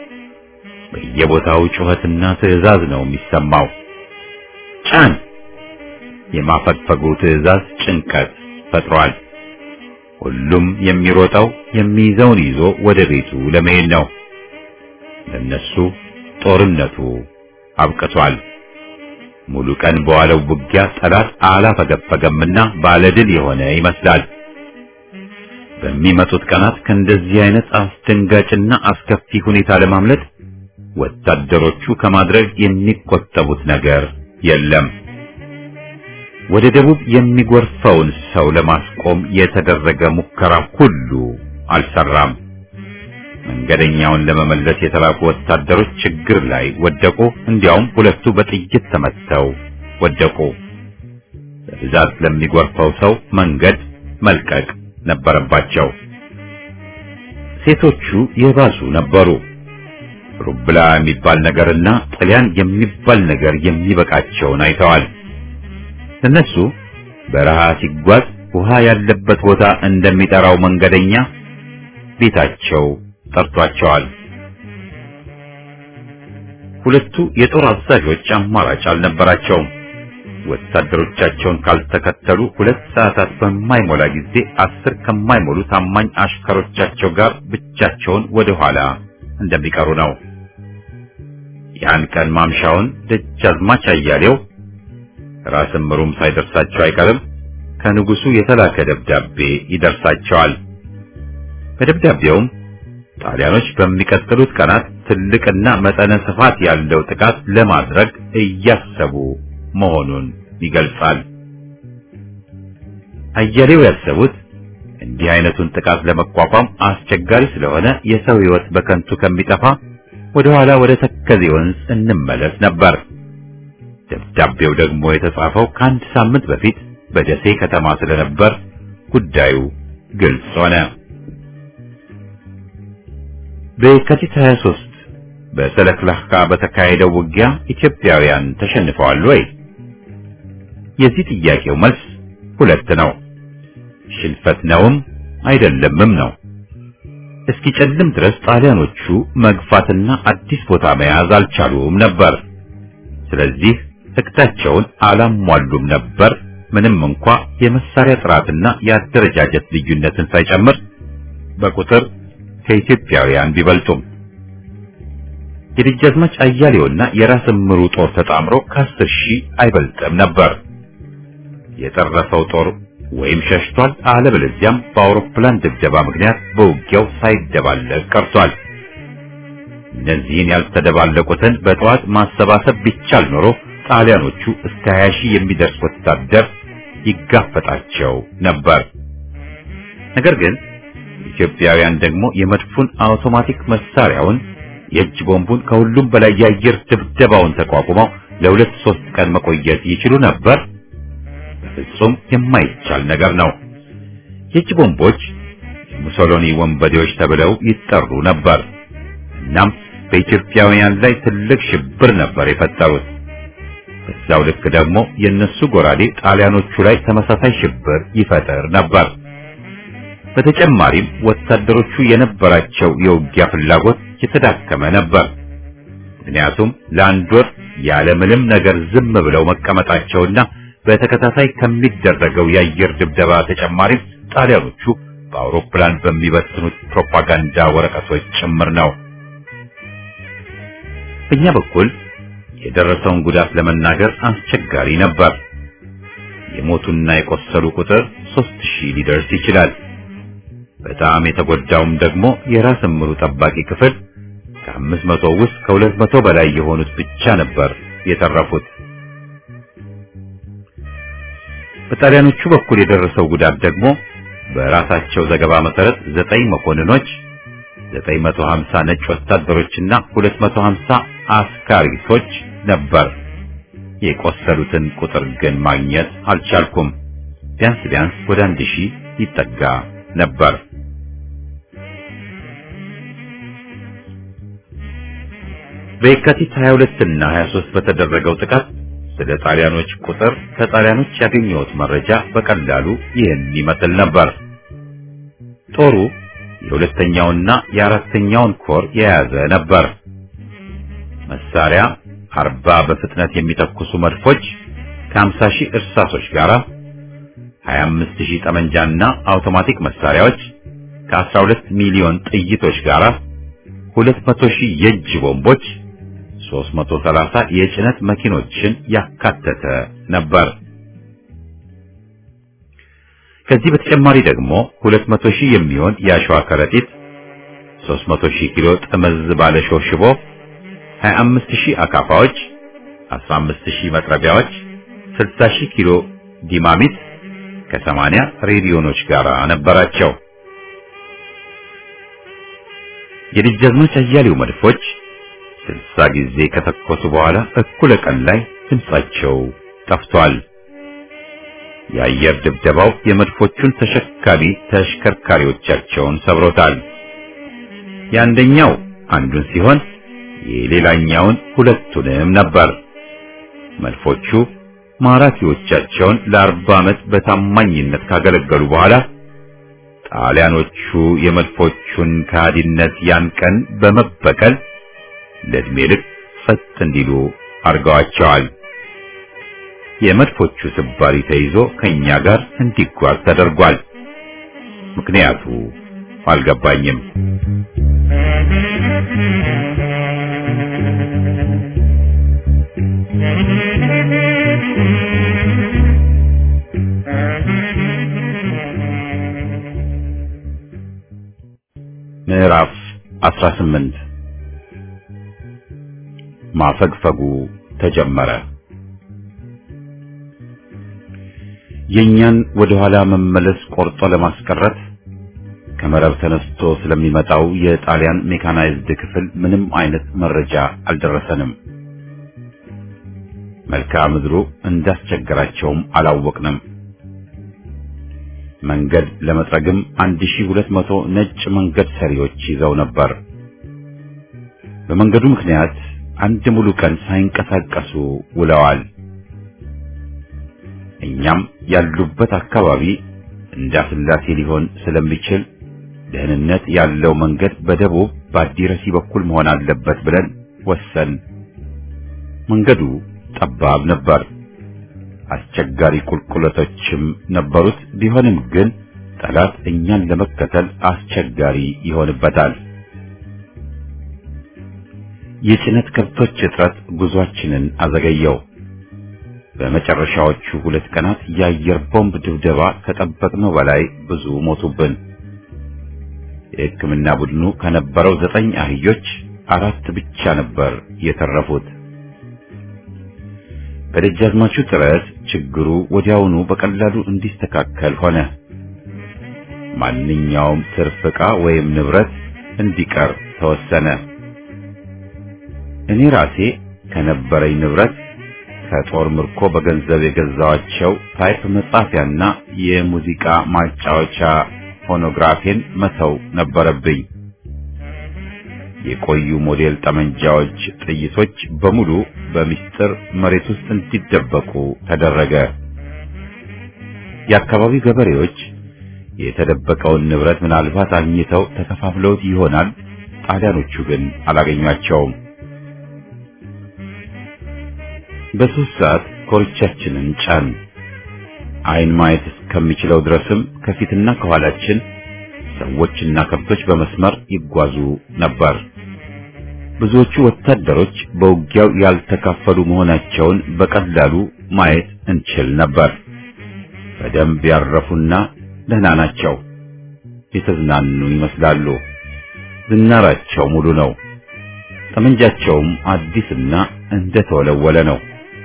[SPEAKER 1] በየቦታው ጩኸትና ትዕዛዝ ነው የሚሰማው። ጫን! የማፈግፈጉ ትዕዛዝ ጭንቀት ፈጥሯል። ሁሉም የሚሮጠው የሚይዘውን ይዞ ወደ ቤቱ ለመሄድ ነው። ለነሱ ጦርነቱ አብቅቷል። ሙሉ ቀን በዋለው ውጊያ ጠላት አላፈገፈገምና ባለድል የሆነ ይመስላል። በሚመጡት ቀናት ከእንደዚህ አይነት አስደንጋጭና አስከፊ ሁኔታ ለማምለጥ ወታደሮቹ ከማድረግ የሚቆጠቡት ነገር የለም። ወደ ደቡብ የሚጎርፈውን ሰው ለማስቆም የተደረገ ሙከራ ሁሉ አልሰራም። መንገደኛውን ለመመለስ የተላኩ ወታደሮች ችግር ላይ ወደቁ። እንዲያውም ሁለቱ በጥይት ተመተው ወደቁ። በብዛት ለሚጎርፈው ሰው መንገድ መልቀቅ ነበረባቸው። ሴቶቹ የባሱ ነበሩ። ሩብላ የሚባል ነገርና ጥልያን የሚባል ነገር የሚበቃቸውን አይተዋል። እነሱ በረሃ ሲጓዝ ውሃ ያለበት ቦታ እንደሚጠራው መንገደኛ ቤታቸው ጠርቷቸዋል። ሁለቱ የጦር አዛዦች አማራጭ አልነበራቸውም። ወታደሮቻቸውን ካልተከተሉ ሁለት ሰዓታት በማይሞላ ጊዜ አስር ከማይሞሉ ታማኝ አሽከሮቻቸው ጋር ብቻቸውን ወደ ኋላ እንደሚቀሩ ነው። ያን ቀን ማምሻውን ደጃዝማች አያሌው ራስ ምሩም ሳይደርሳቸው አይቀርም ከንጉሱ የተላከ ደብዳቤ ይደርሳቸዋል። በደብዳቤውም ጣሊያኖች በሚቀጥሉት ቀናት ትልቅና መጠነ ስፋት ያለው ጥቃት ለማድረግ እያሰቡ መሆኑን ይገልጻል። አያሌው ያሰቡት እንዲህ አይነቱን ጥቃት ለመቋቋም አስቸጋሪ ስለሆነ የሰው ሕይወት በከንቱ ከሚጠፋ ወደ ኋላ ወደ ተከዜ ወንዝ እንመለስ ነበር። ደብዳቤው ደግሞ የተጻፈው ከአንድ ሳምንት በፊት በደሴ ከተማ ስለነበር ጉዳዩ ግልጽ ሆነ። በየካቲት 23 በሰለክላካ በተካሄደው ውጊያ ኢትዮጵያውያን ተሸንፈዋል ወይ? የዚህ ጥያቄው መልስ ሁለት ነው። ሽንፈት ነውም አይደለምም ነው። እስኪጨልም ድረስ ጣሊያኖቹ መግፋትና አዲስ ቦታ መያዝ አልቻሉም ነበር። ስለዚህ እቅዳቸውን አላሟሉም ነበር። ምንም እንኳ የመሳሪያ ጥራትና የአደረጃጀት ልዩነትን ሳይጨምር በቁጥር ከኢትዮጵያውያን ቢበልጡም የደጃዝማች አያሌውና የራስ ምሩ ጦር ተጣምሮ ከአስር ሺህ አይበልጥም ነበር። የተረፈው ጦር ወይም ሸሽቷል፣ አለበለዚያም በአውሮፕላን ድብደባ ምክንያት በውጊያው ሳይደባለቅ ቀርቷል። እነዚህን ያልተደባለቁትን በጠዋት ማሰባሰብ ቢቻል ኖሮ ጣሊያኖቹ እስከ 20 ሺህ የሚደርስ ወታደር ይጋፈጣቸው ነበር። ነገር ግን ኢትዮጵያውያን ደግሞ የመድፉን አውቶማቲክ መሳሪያውን የእጅ ቦምቡን ከሁሉም በላይ የአየር ድብደባውን ተቋቁመው ለሁለት ሶስት ቀን መቆየት ይችሉ ነበር። በፍጹም የማይቻል ነገር ነው። የእጅ ቦምቦች የሙሶሎኒ ወንበዴዎች ተብለው ይጠሩ ነበር። እናም በኢትዮጵያውያን ላይ ትልቅ ሽብር ነበር የፈጠሩት። በዛው ልክ ደግሞ የነሱ ጎራዴ ጣሊያኖቹ ላይ ተመሳሳይ ሽብር ይፈጥር ነበር። በተጨማሪም ወታደሮቹ የነበራቸው የውጊያ ፍላጎት የተዳከመ ነበር። ምክንያቱም ለአንድ ወር ያለ ምንም ነገር ዝም ብለው መቀመጣቸውና በተከታታይ ከሚደረገው የአየር ድብደባ ተጨማሪም ጣሊያኖቹ በአውሮፕላን በሚበትኑት ፕሮፓጋንዳ ወረቀቶች ጭምር ነው። በእኛ በኩል የደረሰውን ጉዳት ለመናገር አስቸጋሪ ነበር። የሞቱና የቆሰሉ ቁጥር ሦስት ሺህ ሊደርስ ይችላል። በጣም የተጎዳውም ደግሞ የራስ ምሩ ጠባቂ ክፍል ከአምስት መቶ ውስጥ ከሁለት መቶ በላይ የሆኑት ብቻ ነበር የተረፉት። በጣሊያኖቹ በኩል የደረሰው ጉዳት ደግሞ በራሳቸው ዘገባ መሰረት ዘጠኝ መኮንኖች፣ 950 ነጭ ወታደሮችና 250 አስካሪቶች ነበር። የቆሰሉትን ቁጥር ግን ማግኘት አልቻልኩም። ቢያንስ ቢያንስ ወደ አንድ ሺህ ይጠጋ ነበር። በየካቲት 22 እና 23 በተደረገው ጥቃት ስለ ጣሊያኖች ቁጥር ከጣሊያኖች ያገኘሁት መረጃ በቀላሉ ይህን ይመስል ነበር። ጦሩ የሁለተኛውና የአራተኛውን ኮር የያዘ ነበር። መሳሪያ አርባ በፍጥነት የሚተኩሱ መድፎች ከ50 ሺህ እርሳሶች ጋር 25 ሺህ ጠመንጃና አውቶማቲክ መሳሪያዎች ከ12 ሚሊዮን ጥይቶች ጋር 200 ሺህ የእጅ ቦምቦች 330 የጭነት መኪኖችን ያካተተ ነበር። ከዚህ በተጨማሪ ደግሞ 200 ሺህ የሚሆን የአሸዋ ከረጢት፣ 300 ሺህ ኪሎ ጥምዝ ባለሾህ ሽቦ፣ 25 ሺህ አካፋዎች፣ 15 ሺህ መጥረቢያዎች፣ 60 ሺህ ኪሎ ዲማሚት ከ80 ሬዲዮኖች ጋር ነበራቸው። የደጃዝማች አያሌው መድፎች ስልሳ ጊዜ ከተኮሱ በኋላ እኩለ ቀን ላይ ድምጻቸው ጠፍቷል። የአየር ድብደባው የመድፎቹን ተሸካሚ ተሽከርካሪዎቻቸውን ሰብሮታል። የአንደኛው አንዱን ሲሆን የሌላኛውን ሁለቱንም ነበር። መድፎቹ ማራኪዎቻቸውን ለአርባ ዓመት በታማኝነት ካገለገሉ በኋላ ጣሊያኖቹ የመድፎቹን ከሃዲነት ያን ቀን በመበቀል ለዕድሜ ልክ ጸጥ እንዲሉ አድርገዋቸዋል። የመድፎቹ ስባሪ ተይዞ ከኛ ጋር እንዲጓዝ ተደርጓል። ምክንያቱ አልገባኝም። ምዕራፍ 18 ማፈግፈጉ ተጀመረ። የኛን ወደ ኋላ መመለስ ቆርጦ ለማስቀረት ከመረብ ተነስቶ ስለሚመጣው የጣሊያን ሜካናይዝድ ክፍል ምንም አይነት መረጃ አልደረሰንም። መልክዓ ምድሩ እንዳስቸገራቸውም አላወቅንም። መንገድ ለመጥረግም 1200 ነጭ መንገድ ሰሪዎች ይዘው ነበር። በመንገዱ ምክንያት አንድ ሙሉ ቀን ሳይንቀሳቀሱ ውለዋል። እኛም ያሉበት አካባቢ እንዳስላሴ ሊሆን ስለሚችል ደህንነት ያለው መንገድ በደቡብ በአዲረሲ በኩል መሆን አለበት ብለን ወሰን። መንገዱ ጠባብ ነበር። አስቸጋሪ ቁልቁለቶችም ነበሩት። ቢሆንም ግን ጠላት እኛን ለመከተል አስቸጋሪ ይሆንበታል። የጭነት ከብቶች እጥረት ጉዟችንን አዘገየው። በመጨረሻዎቹ ሁለት ቀናት የአየር ቦምብ ድብደባ ከጠበቅነው በላይ ብዙ ሞቱብን። የሕክምና ቡድኑ ከነበረው ዘጠኝ አህዮች አራት ብቻ ነበር የተረፉት። በደጃዝማቹ ጥረት ችግሩ ወዲያውኑ በቀላሉ እንዲስተካከል ሆነ። ማንኛውም ትርፍ ዕቃ ወይም ንብረት እንዲቀር ተወሰነ። እኔ ራሴ ከነበረኝ ንብረት ከጦር ምርኮ በገንዘብ የገዛዋቸው ታይፕ መጻፊያና የሙዚቃ ማጫወቻ ፎኖግራፌን መተው ነበረብኝ። የቆዩ ሞዴል ጠመንጃዎች፣ ጥይቶች በሙሉ በሚስጥር መሬት ውስጥ እንዲደበቁ ተደረገ። የአካባቢው ገበሬዎች የተደበቀውን ንብረት ምናልባት አግኝተው ተከፋፍለውት ይሆናል። ጣሊያኖቹ ግን አላገኟቸውም። በሶስት ሰዓት ኮርቻችንን ጫን። አይን ማየት እስከሚችለው ድረስም ከፊትና ከኋላችን ሰዎችና ከብቶች በመስመር ይጓዙ ነበር። ብዙዎቹ ወታደሮች በውጊያው ያልተካፈሉ መሆናቸውን በቀላሉ ማየት እንችል ነበር። በደንብ ያረፉና ደህና ናቸው። የተዝናኑ ይመስላሉ። ዝናራቸው ሙሉ ነው። ጠመንጃቸውም አዲስና እንደተወለወለ ነው።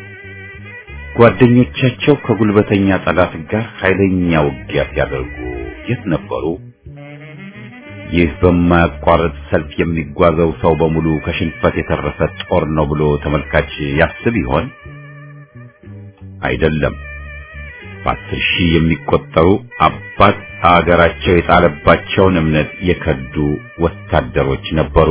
[SPEAKER 1] ጓደኞቻቸው ከጉልበተኛ ጠላት ጋር ኃይለኛ ውጊያ ሲያደርጉ የት ነበሩ? ይህ በማያቋርጥ ሰልፍ የሚጓዘው ሰው በሙሉ ከሽንፈት የተረፈ ጦር ነው ብሎ ተመልካች ያስብ ይሆን? አይደለም። በአስር ሺህ የሚቆጠሩ አባት አገራቸው የጣለባቸውን እምነት የከዱ ወታደሮች ነበሩ።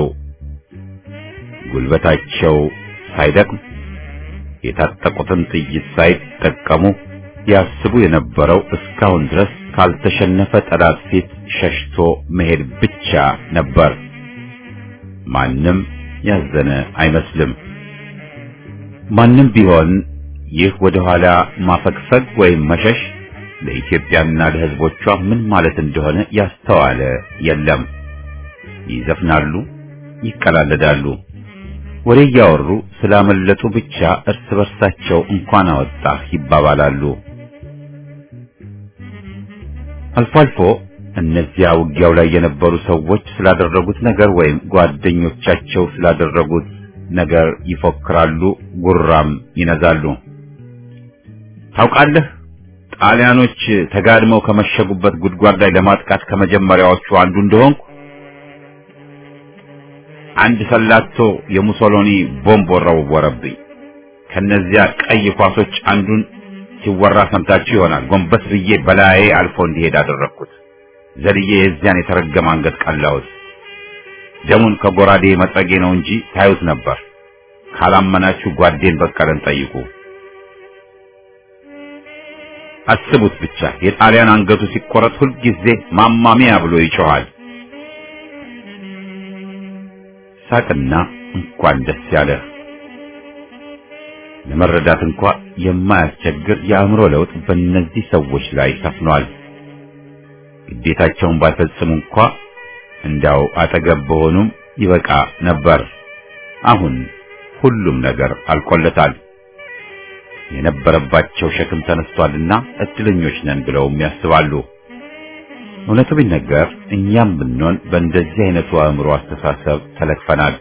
[SPEAKER 1] ጉልበታቸው ሳይደክም የታጠቁትን ጥይት ሳይጠቀሙ ያስቡ የነበረው እስካሁን ድረስ ካልተሸነፈ ጠላት ፊት ሸሽቶ መሄድ ብቻ ነበር። ማንም ያዘነ አይመስልም። ማንም ቢሆን ይህ ወደ ኋላ ማፈግፈግ ወይም መሸሽ ለኢትዮጵያና ለሕዝቦቿ ምን ማለት እንደሆነ ያስተዋለ የለም። ይዘፍናሉ፣ ይቀላለዳሉ፣ ወሬ እያወሩ ስላመለጡ ብቻ እርስ በርሳቸው እንኳን አወጣህ ይባባላሉ። አልፎ አልፎ እነዚያ ውጊያው ላይ የነበሩ ሰዎች ስላደረጉት ነገር ወይም ጓደኞቻቸው ስላደረጉት ነገር ይፎክራሉ፣ ጉራም ይነዛሉ። ታውቃለህ ጣሊያኖች ተጋድመው ከመሸጉበት ጉድጓድ ላይ ለማጥቃት ከመጀመሪያዎቹ አንዱ እንደሆንኩ አንድ ሰላቶ የሙሶሎኒ ቦምብ ወረወረብኝ። ከነዚያ ቀይ ኳሶች አንዱን ሲወራ ሰምታችሁ ይሆናል። ጎንበስ ብዬ በላዬ አልፎ እንዲሄድ አደረግኩት። ዘልዬ የዚያን የተረገመ አንገት ቀላሁት። ደሙን ከጎራዴ መጥረጌ ነው እንጂ ታዩት ነበር። ካላመናችሁ ጓዴን በቀለን ጠይቁ። አስቡት ብቻ የጣሊያን አንገቱ ሲቆረጥ ሁልጊዜ ማማሚያ ብሎ ይጮኻል። ሳቅና እንኳን ደስ ያለህ። ለመረዳት እንኳ የማያስቸግር የአእምሮ ለውጥ በእነዚህ ሰዎች ላይ ሰፍኗል። ግዴታቸውን ባይፈጽሙ እንኳ እንዳው አጠገብ በሆኑም ይበቃ ነበር። አሁን ሁሉም ነገር አልቆለታል። የነበረባቸው ሸክም ተነስቷልና እድለኞች ነን ብለውም ያስባሉ። እውነቱ ቢነገር እኛም ብንሆን በእንደዚህ አይነቱ አእምሮ አስተሳሰብ ተለክፈናል።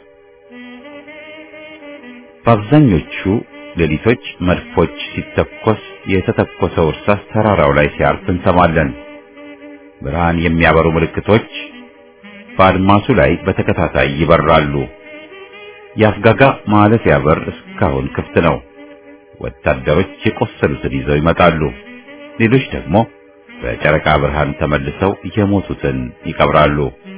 [SPEAKER 1] በአብዛኞቹ ሌሊቶች መድፎች ሲተኮስ የተተኮሰው እርሳስ ተራራው ላይ ሲያርፍ እንሰማለን። ብርሃን የሚያበሩ ምልክቶች በአድማሱ ላይ በተከታታይ ይበራሉ። የአፍጋጋ ማለፊያ በር እስካሁን ክፍት ነው። ወታደሮች የቆሰሉትን ይዘው ይመጣሉ። ሌሎች ደግሞ በጨረቃ ብርሃን ተመልሰው የሞቱትን ይቀብራሉ።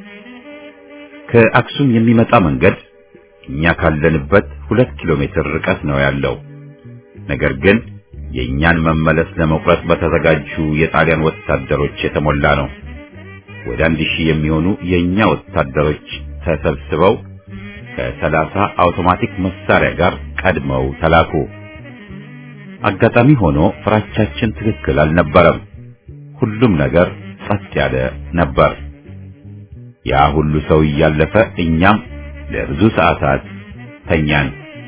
[SPEAKER 1] ከአክሱም የሚመጣ መንገድ እኛ ካለንበት ሁለት ኪሎ ሜትር ርቀት ነው ያለው። ነገር ግን የእኛን መመለስ ለመቁረጥ በተዘጋጁ የጣሊያን ወታደሮች የተሞላ ነው። ወደ አንድ ሺህ የሚሆኑ የእኛ ወታደሮች ተሰብስበው ከሰላሳ አውቶማቲክ መሳሪያ ጋር ቀድመው ተላኩ። አጋጣሚ ሆኖ ፍራቻችን ትክክል አልነበረም። ሁሉም ነገር ጸጥ ያለ ነበር። ያ ሁሉ ሰው እያለፈ እኛም ለብዙ ሰዓታት ተኛን።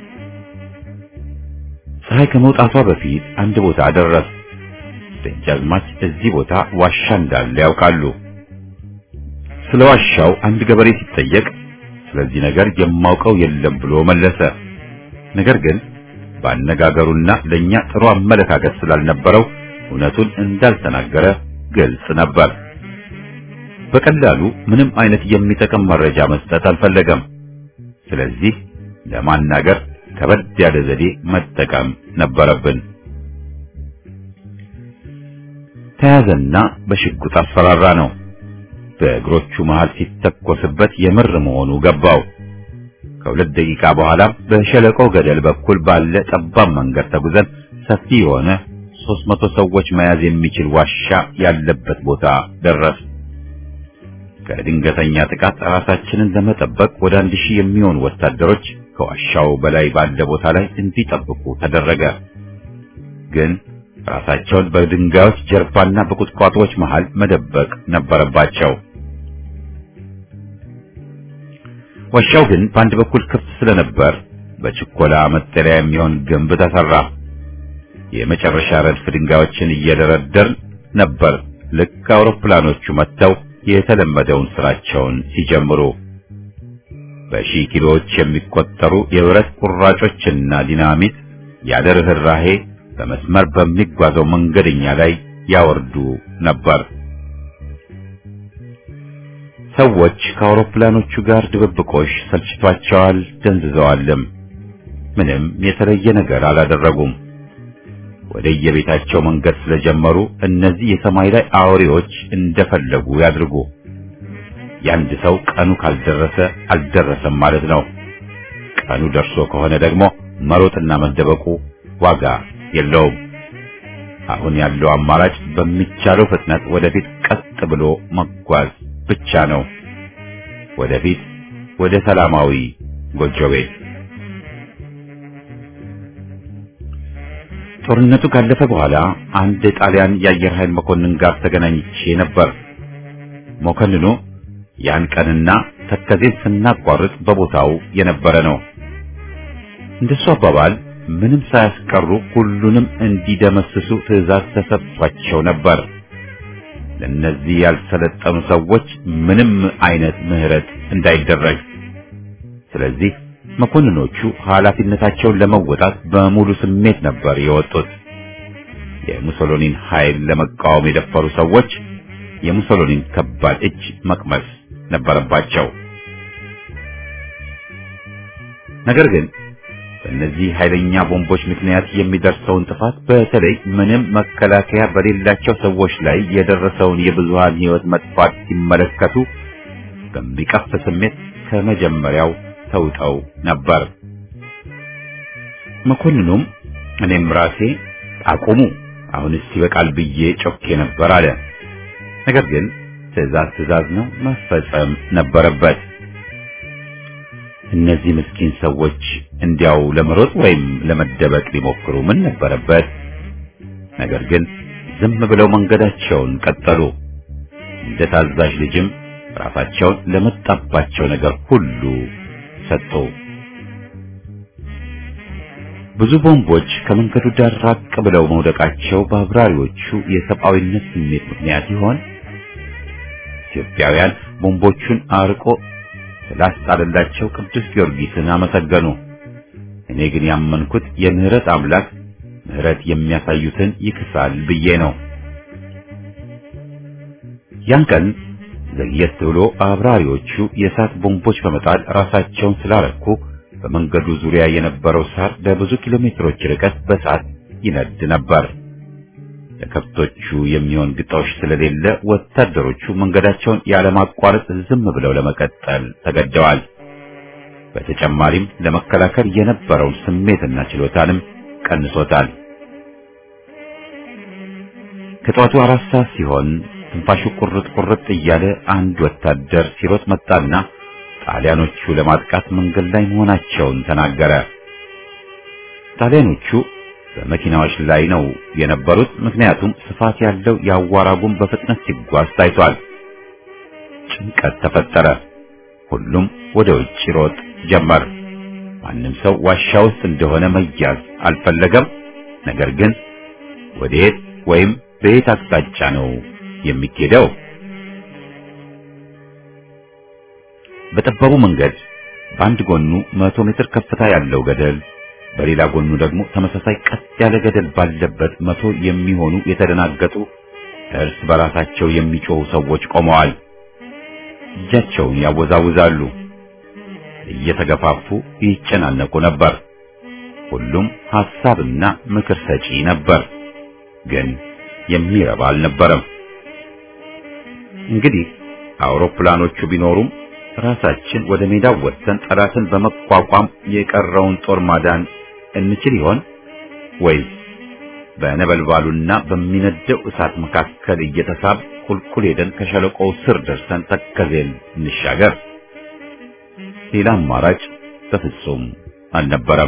[SPEAKER 1] ፀሐይ ከመውጣቷ በፊት አንድ ቦታ ደረስ። ደጃዝማች እዚህ ቦታ ዋሻ እንዳለ ያውቃሉ። ስለ ዋሻው አንድ ገበሬ ሲጠየቅ ስለዚህ ነገር የማውቀው የለም ብሎ መለሰ። ነገር ግን ባነጋገሩና ለኛ ጥሩ አመለካከት ስላልነበረው እውነቱን እንዳልተናገረ ግልጽ ነበር። በቀላሉ ምንም አይነት የሚጠቅም መረጃ መስጠት አልፈለገም። ስለዚህ ለማናገር ከበድ ያለ ዘዴ መጠቀም ነበረብን። ተያዘና በሽጉጥ አስፈራራ ነው። በእግሮቹ መሃል ሲተኮስበት የምር መሆኑ ገባው። ከሁለት ደቂቃ በኋላ በሸለቆ ገደል በኩል ባለ ጠባብ መንገድ ተጉዘን ሰፊ የሆነ ሦስት መቶ ሰዎች መያዝ የሚችል ዋሻ ያለበት ቦታ ደረስ። ከድንገተኛ ጥቃት ራሳችንን ለመጠበቅ ወደ አንድ ሺህ የሚሆኑ ወታደሮች ከዋሻው በላይ ባለ ቦታ ላይ እንዲጠብቁ ተደረገ። ግን ራሳቸውን በድንጋዮች ጀርባና በቁጥቋጦዎች መሃል መደበቅ ነበረባቸው። ዋሻው ግን በአንድ በኩል ክፍት ስለነበር በችኮላ መጠለያ የሚሆን ግንብ ተሰራ። የመጨረሻ ረድፍ ድንጋዮችን እየደረደርን ነበር ልክ አውሮፕላኖቹ መጥተው የተለመደውን ስራቸውን ሲጀምሩ። በሺህ ኪሎዎች የሚቆጠሩ የብረት ቁራጮችና ዲናሚት ያለ ርህራሄ በመስመር በሚጓዘው መንገደኛ ላይ ያወርዱ ነበር። ሰዎች ከአውሮፕላኖቹ ጋር ድብብቆሽ ሰልችቷቸዋል፣ ደንዝዘዋልም። ምንም የተለየ ነገር አላደረጉም። ወደ የቤታቸው መንገድ ስለጀመሩ እነዚህ የሰማይ ላይ አውሬዎች እንደፈለጉ ያድርጉ። የአንድ ሰው ቀኑ ካልደረሰ አልደረሰም ማለት ነው። ቀኑ ደርሶ ከሆነ ደግሞ መሮጥና መደበቁ ዋጋ የለውም። አሁን ያለው አማራጭ በሚቻለው ፍጥነት ወደፊት ቀጥ ብሎ መጓዝ ብቻ ነው። ወደፊት ወደ ሰላማዊ ጎጆ ቤት። ጦርነቱ ካለፈ በኋላ አንድ ጣሊያን የአየር ኃይል መኮንን ጋር ተገናኝቼ ነበር። መኮንኑ ያን ቀንና ተከዜን ስናቋርጥ በቦታው የነበረ ነው። እንደሱ አባባል ምንም ሳያስቀሩ ሁሉንም እንዲደመስሱ ትዕዛዝ ተሰጥቷቸው ነበር። ለእነዚህ ያልሰለጠኑ ሰዎች ምንም አይነት ምህረት እንዳይደረግ። ስለዚህ መኮንኖቹ ኃላፊነታቸውን ለመወጣት በሙሉ ስሜት ነበር የወጡት። የሙሶሎኒን ኃይል ለመቃወም የደፈሩ ሰዎች የሙሶሎኒን ከባድ እጅ መቅመስ ነበረባቸው። ነገር ግን በእነዚህ ኃይለኛ ቦምቦች ምክንያት የሚደርሰውን ጥፋት በተለይ ምንም መከላከያ በሌላቸው ሰዎች ላይ የደረሰውን የብዙሃን ሕይወት መጥፋት ሲመለከቱ በሚቀፍ ስሜት ከመጀመሪያው ተውጠው ነበር። መኮንኑም እኔም ራሴ አቁሙ፣ አሁንስ ይበቃል ብዬ ጮኬ ነበር አለ። ነገር ግን ትዕዛዝ ትዕዛዝ ነው፣ መፈጸም ነበረበት። እነዚህ ምስኪን ሰዎች እንዲያው ለመሮጥ ወይም ለመደበቅ ሊሞክሩ ምን ነበረበት? ነገር ግን ዝም ብለው መንገዳቸውን ቀጠሉ። እንደ ታዛዥ ልጅም ራሳቸውን ለመጣባቸው ነገር ሁሉ ሰጡ። ብዙ ቦምቦች ከመንገዱ ዳር ራቅ ብለው መውደቃቸው በአብራሪዎቹ የሰብአዊነት ስሜት ምክንያት ይሆን? ኢትዮጵያውያን ቦምቦቹን አርቆ ስላስጣለላቸው ቅዱስ ጊዮርጊስን አመሰገኑ። እኔ ግን ያመንኩት የምህረት አምላክ ምህረት የሚያሳዩትን ይክሳል ብዬ ነው። ያን ቀን ዘግየት ብሎ አብራሪዎቹ የእሳት ቦምቦች በመጣል ራሳቸውን ስላረኩ በመንገዱ ዙሪያ የነበረው ሳር ለብዙ ኪሎ ሜትሮች ርቀት በእሳት ይነድ ነበር። ለከብቶቹ የሚሆን ግጦሽ ስለሌለ ወታደሮቹ መንገዳቸውን ያለማቋረጥ ዝም ብለው ለመቀጠል ተገደዋል። በተጨማሪም ለመከላከል የነበረውን ስሜትና ችሎታንም ቀንሶታል። ከጠዋቱ አራት ሰዓት ሲሆን ትንፋሹ ቁርጥ ቁርጥ እያለ አንድ ወታደር ሲሮጥ መጣና ጣሊያኖቹ ለማጥቃት መንገድ ላይ መሆናቸውን ተናገረ። ጣሊያኖቹ በመኪናዎች ላይ ነው የነበሩት። ምክንያቱም ስፋት ያለው የአዋራ ጉም በፍጥነት ሲጓዝ ታይቷል። ጭንቀት ተፈጠረ። ሁሉም ወደ ውጭ ሮጥ ጀመር። ማንም ሰው ዋሻ ውስጥ እንደሆነ መያዝ አልፈለገም። ነገር ግን ወዴት ወይም በየት አቅጣጫ ነው የሚኬደው? በጠባቡ መንገድ በአንድ ጎኑ መቶ ሜትር ከፍታ ያለው ገደል በሌላ ጎኑ ደግሞ ተመሳሳይ ቀጥ ያለ ገደል ባለበት መቶ የሚሆኑ የተደናገጡ እርስ በራሳቸው የሚጮሁ ሰዎች ቆመዋል። እጃቸውን ያወዛውዛሉ፣ እየተገፋፉ ይጨናነቁ ነበር። ሁሉም ሐሳብና ምክር ሰጪ ነበር፣ ግን የሚረባ አልነበረም። እንግዲህ አውሮፕላኖቹ ቢኖሩም ራሳችን ወደ ሜዳው ወጥተን ጠላትን በመቋቋም የቀረውን ጦር ማዳን እንችል ይሆን ወይስ በነበልባሉና በሚነደው እሳት መካከል እየተሳብ ቁልቁል ሄደን ከሸለቆው ስር ደርሰን ተከዜን እንሻገር? ሌላ አማራጭ በፍጹም አልነበረም።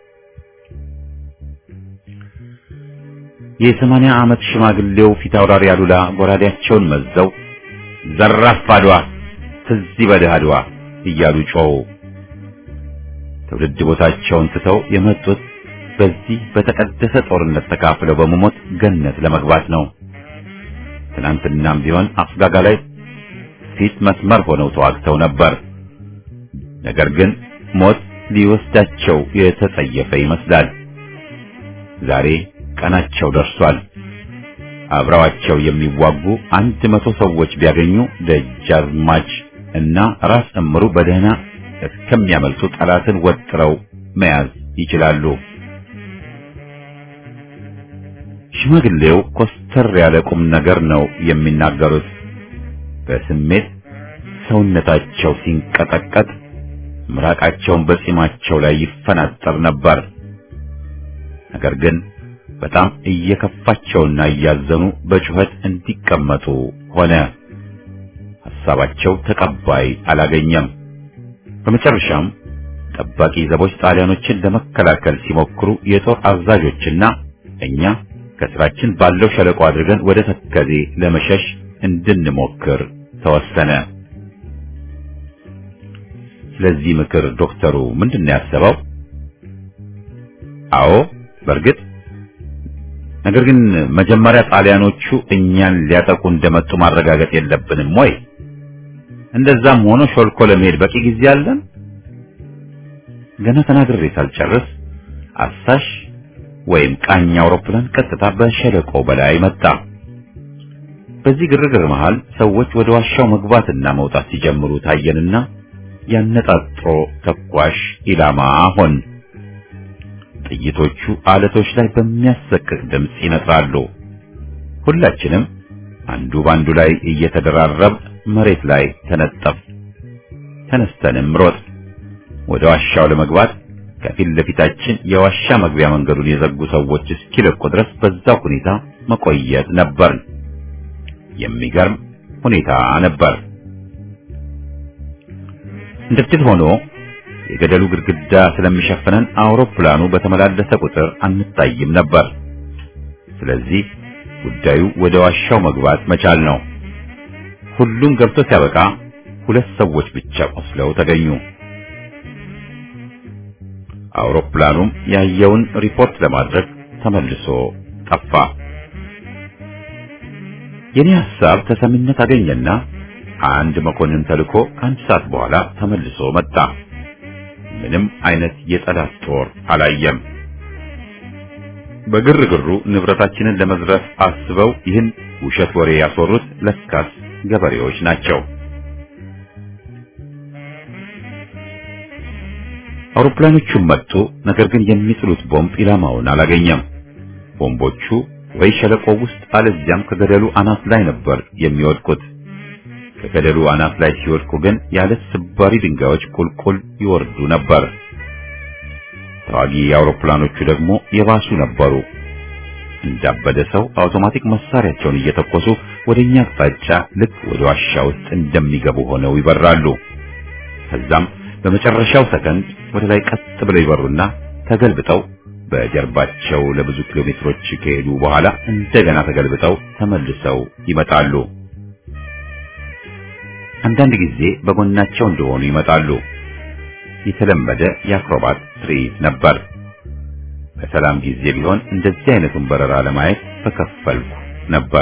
[SPEAKER 1] የሰማንያ ዓመት ሽማግሌው ፊት አውራሪ አሉላ ጎራዴያቸውን መዘው ዘራፍ አድዋ ትዝ ይበልህ አድዋ እያሉ ጮሁ። ትውልድ ቦታቸውን ትተው የመጡት በዚህ በተቀደሰ ጦርነት ተካፍለው በመሞት ገነት ለመግባት ነው። ትናንትናም ቢሆን አፍጋጋ ላይ ፊት መስመር ሆነው ተዋግተው ነበር። ነገር ግን ሞት ሊወስዳቸው የተጸየፈ ይመስላል። ዛሬ ቀናቸው ደርሷል። አብረዋቸው የሚዋጉ አንድ መቶ ሰዎች ቢያገኙ ደጃዝማች እና ራስ እምሩ በደህና እስከሚያመልጡ ጠላትን ወጥረው መያዝ ይችላሉ። ሽማግሌው ኮስተር ያለ ቁም ነገር ነው የሚናገሩት። በስሜት ሰውነታቸው ሲንቀጠቀጥ ምራቃቸውን በጺማቸው ላይ ይፈናጠር ነበር። ነገር ግን በጣም እየከፋቸውና እያዘኑ በጩኸት እንዲቀመጡ ሆነ። ሐሳባቸው ተቀባይ አላገኘም። በመጨረሻም ጠባቂ ዘቦች ጣሊያኖችን ለመከላከል ሲሞክሩ የጦር አዛዦችና እኛ ከስራችን ባለው ሸለቆ አድርገን ወደ ተከዜ ለመሸሽ እንድንሞክር ተወሰነ። ስለዚህ ምክር ዶክተሩ ምንድን ነው ያሰበው? አዎ በእርግጥ ነገር ግን መጀመሪያ ጣሊያኖቹ እኛን ሊያጠቁ እንደመጡ ማረጋገጥ የለብንም ወይ? እንደዛም ሆኖ ሾልኮ ለመሄድ በቂ ጊዜ አለን። ገና ተናግሬ ሳልጨርስ አሳሽ ወይም ቃኝ አውሮፕላን ቀጥታ በሸለቆ በላይ መጣ። በዚህ ግርግር መሃል ሰዎች ወደ ዋሻው መግባትና መውጣት ሲጀምሩ ታየንና ያነጣጥሮ ተኳሽ ኢላማ ሆን። ጥይቶቹ አለቶች ላይ በሚያሰቅቅ ድምፅ ይነጥራሉ። ሁላችንም አንዱ ባንዱ ላይ እየተደራረብ መሬት ላይ ተነጠፍ። ተነስተንም ሮጥ ወደ ዋሻው ለመግባት ከፊት ለፊታችን የዋሻ መግቢያ መንገዱን የዘጉ ሰዎች እስኪለቁ ድረስ በዛው ሁኔታ መቆየት ነበር። የሚገርም ሁኔታ ነበር። እንደ ዕድል ሆኖ የገደሉ ግድግዳ ስለሚሸፍነን አውሮፕላኑ በተመላለሰ ቁጥር አንታይም ነበር። ስለዚህ ጉዳዩ ወደ ዋሻው መግባት መቻል ነው። ሁሉም ገብቶ ሲያበቃ ሁለት ሰዎች ብቻ ቆስለው ተገኙ። አውሮፕላኑም ያየውን ሪፖርት ለማድረግ ተመልሶ ጠፋ። የኔ ሐሳብ ተሰሚነት አገኘና አንድ መኮንን ተልኮ ከአንድ ሰዓት በኋላ ተመልሶ መጣ። ምንም አይነት የጠላት ጦር አላየም። በግርግሩ ንብረታችንን ለመዝረፍ አስበው ይህን ውሸት ወሬ ያስወሩት ለካስ ገበሬዎች ናቸው። አውሮፕላኖቹም መጡ። ነገር ግን የሚጥሉት ቦምብ ኢላማውን አላገኘም። ቦምቦቹ ወይ ሸለቆ ውስጥ አለዚያም ከገደሉ አናት ላይ ነበር የሚወድቁት። ከገደሉ አናት ላይ ሲወድቁ ግን ያለ ስባሪ ድንጋዮች ቁልቁል ይወርዱ ነበር። ተዋጊ አውሮፕላኖቹ ደግሞ የባሱ ነበሩ። እንዳበደ ሰው አውቶማቲክ መሳሪያቸውን እየተኮሱ ወደኛ አቅጣጫ ልክ ወደ ዋሻ ውስጥ እንደሚገቡ ሆነው ይበራሉ። ከዛም በመጨረሻው ሰከንድ ወደ ላይ ቀጥ ብለው ይበሩና ተገልብጠው በጀርባቸው ለብዙ ኪሎ ሜትሮች ከሄዱ በኋላ እንደገና ተገልብጠው ተመልሰው ይመጣሉ። አንዳንድ ጊዜ በጎናቸው እንደሆኑ ይመጣሉ። የተለመደ የአክሮባት ትርኢት ነበር። በሰላም ጊዜ ቢሆን እንደዚህ አይነቱን በረራ ለማየት በከፈልኩ ነበር።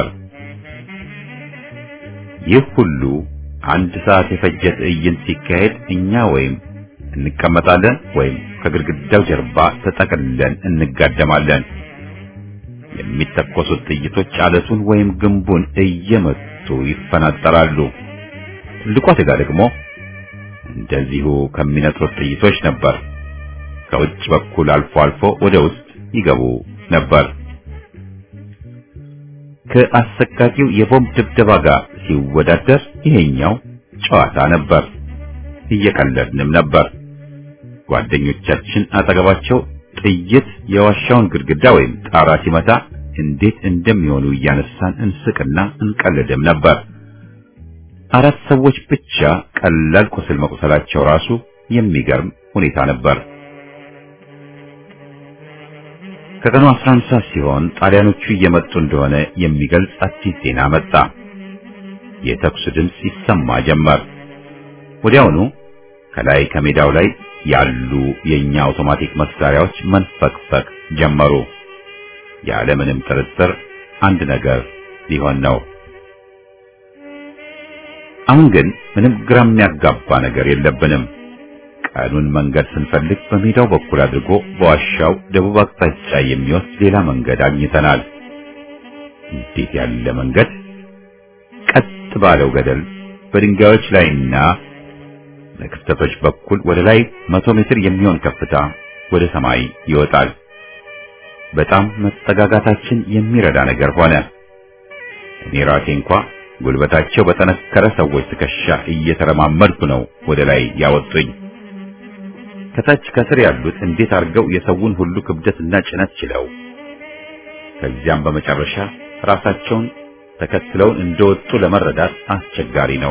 [SPEAKER 1] ይህ ሁሉ አንድ ሰዓት የፈጀ ትዕይንት ሲካሄድ እኛ ወይም እንቀመጣለን ወይም ከግድግዳው ጀርባ ተጠቅልለን እንጋደማለን። የሚተኮሱት ጥይቶች አለቱን ወይም ግንቡን እየመቱ ይፈናጠራሉ። ትልቁ አደጋ ደግሞ እንደዚሁ ከሚነጥሩት ጥይቶች ነበር። ከውጭ በኩል አልፎ አልፎ ወደ ውስጥ ይገቡ ነበር። ከአሰቃቂው የቦምብ ድብደባ ጋር ሲወዳደር ይሄኛው ጨዋታ ነበር። እየቀለድንም ነበር። ጓደኞቻችን አጠገባቸው ጥይት የዋሻውን ግድግዳ ወይም ጣራ ሲመታ እንዴት እንደሚሆኑ እያነሳን እንስቅና እንቀልድም ነበር። አራት ሰዎች ብቻ ቀላል ቁስል መቁሰላቸው ራሱ የሚገርም ሁኔታ ነበር። ከቀኑ 11 ሰዓት ሲሆን ጣሊያኖቹ እየመጡ እንደሆነ የሚገልጽ አዲስ ዜና መጣ። የተኩስ ድምፅ ይሰማ ጀመር። ወዲያውኑ ከላይ ከሜዳው ላይ ያሉ የኛ አውቶማቲክ መሳሪያዎች መንፈቅፈቅ ጀመሩ። ያለምንም ጥርጥር አንድ ነገር ሊሆን ነው። አሁን ግን ምንም ግራ የሚያጋባ ነገር የለብንም። ቀኑን መንገድ ስንፈልግ በሜዳው በኩል አድርጎ በዋሻው ደቡብ አቅጣጫ የሚወስድ ሌላ መንገድ አግኝተናል። እንዴት ያለ መንገድ! ቀጥ ባለው ገደል በድንጋዮች ላይና በክፍተቶች በኩል ወደ ላይ መቶ ሜትር የሚሆን ከፍታ ወደ ሰማይ ይወጣል። በጣም መጠጋጋታችን የሚረዳ ነገር ሆነ። እኔ ራሴ እንኳ ጉልበታቸው በጠነከረ ሰዎች ትከሻ እየተረማመድኩ ነው ወደ ላይ ያወጡኝ። ከታች ከስር ያሉት እንዴት አድርገው የሰውን ሁሉ ክብደትና ጭነት ችለው ከዚያም በመጨረሻ ራሳቸውን ተከትለውን እንደወጡ ለመረዳት አስቸጋሪ ነው።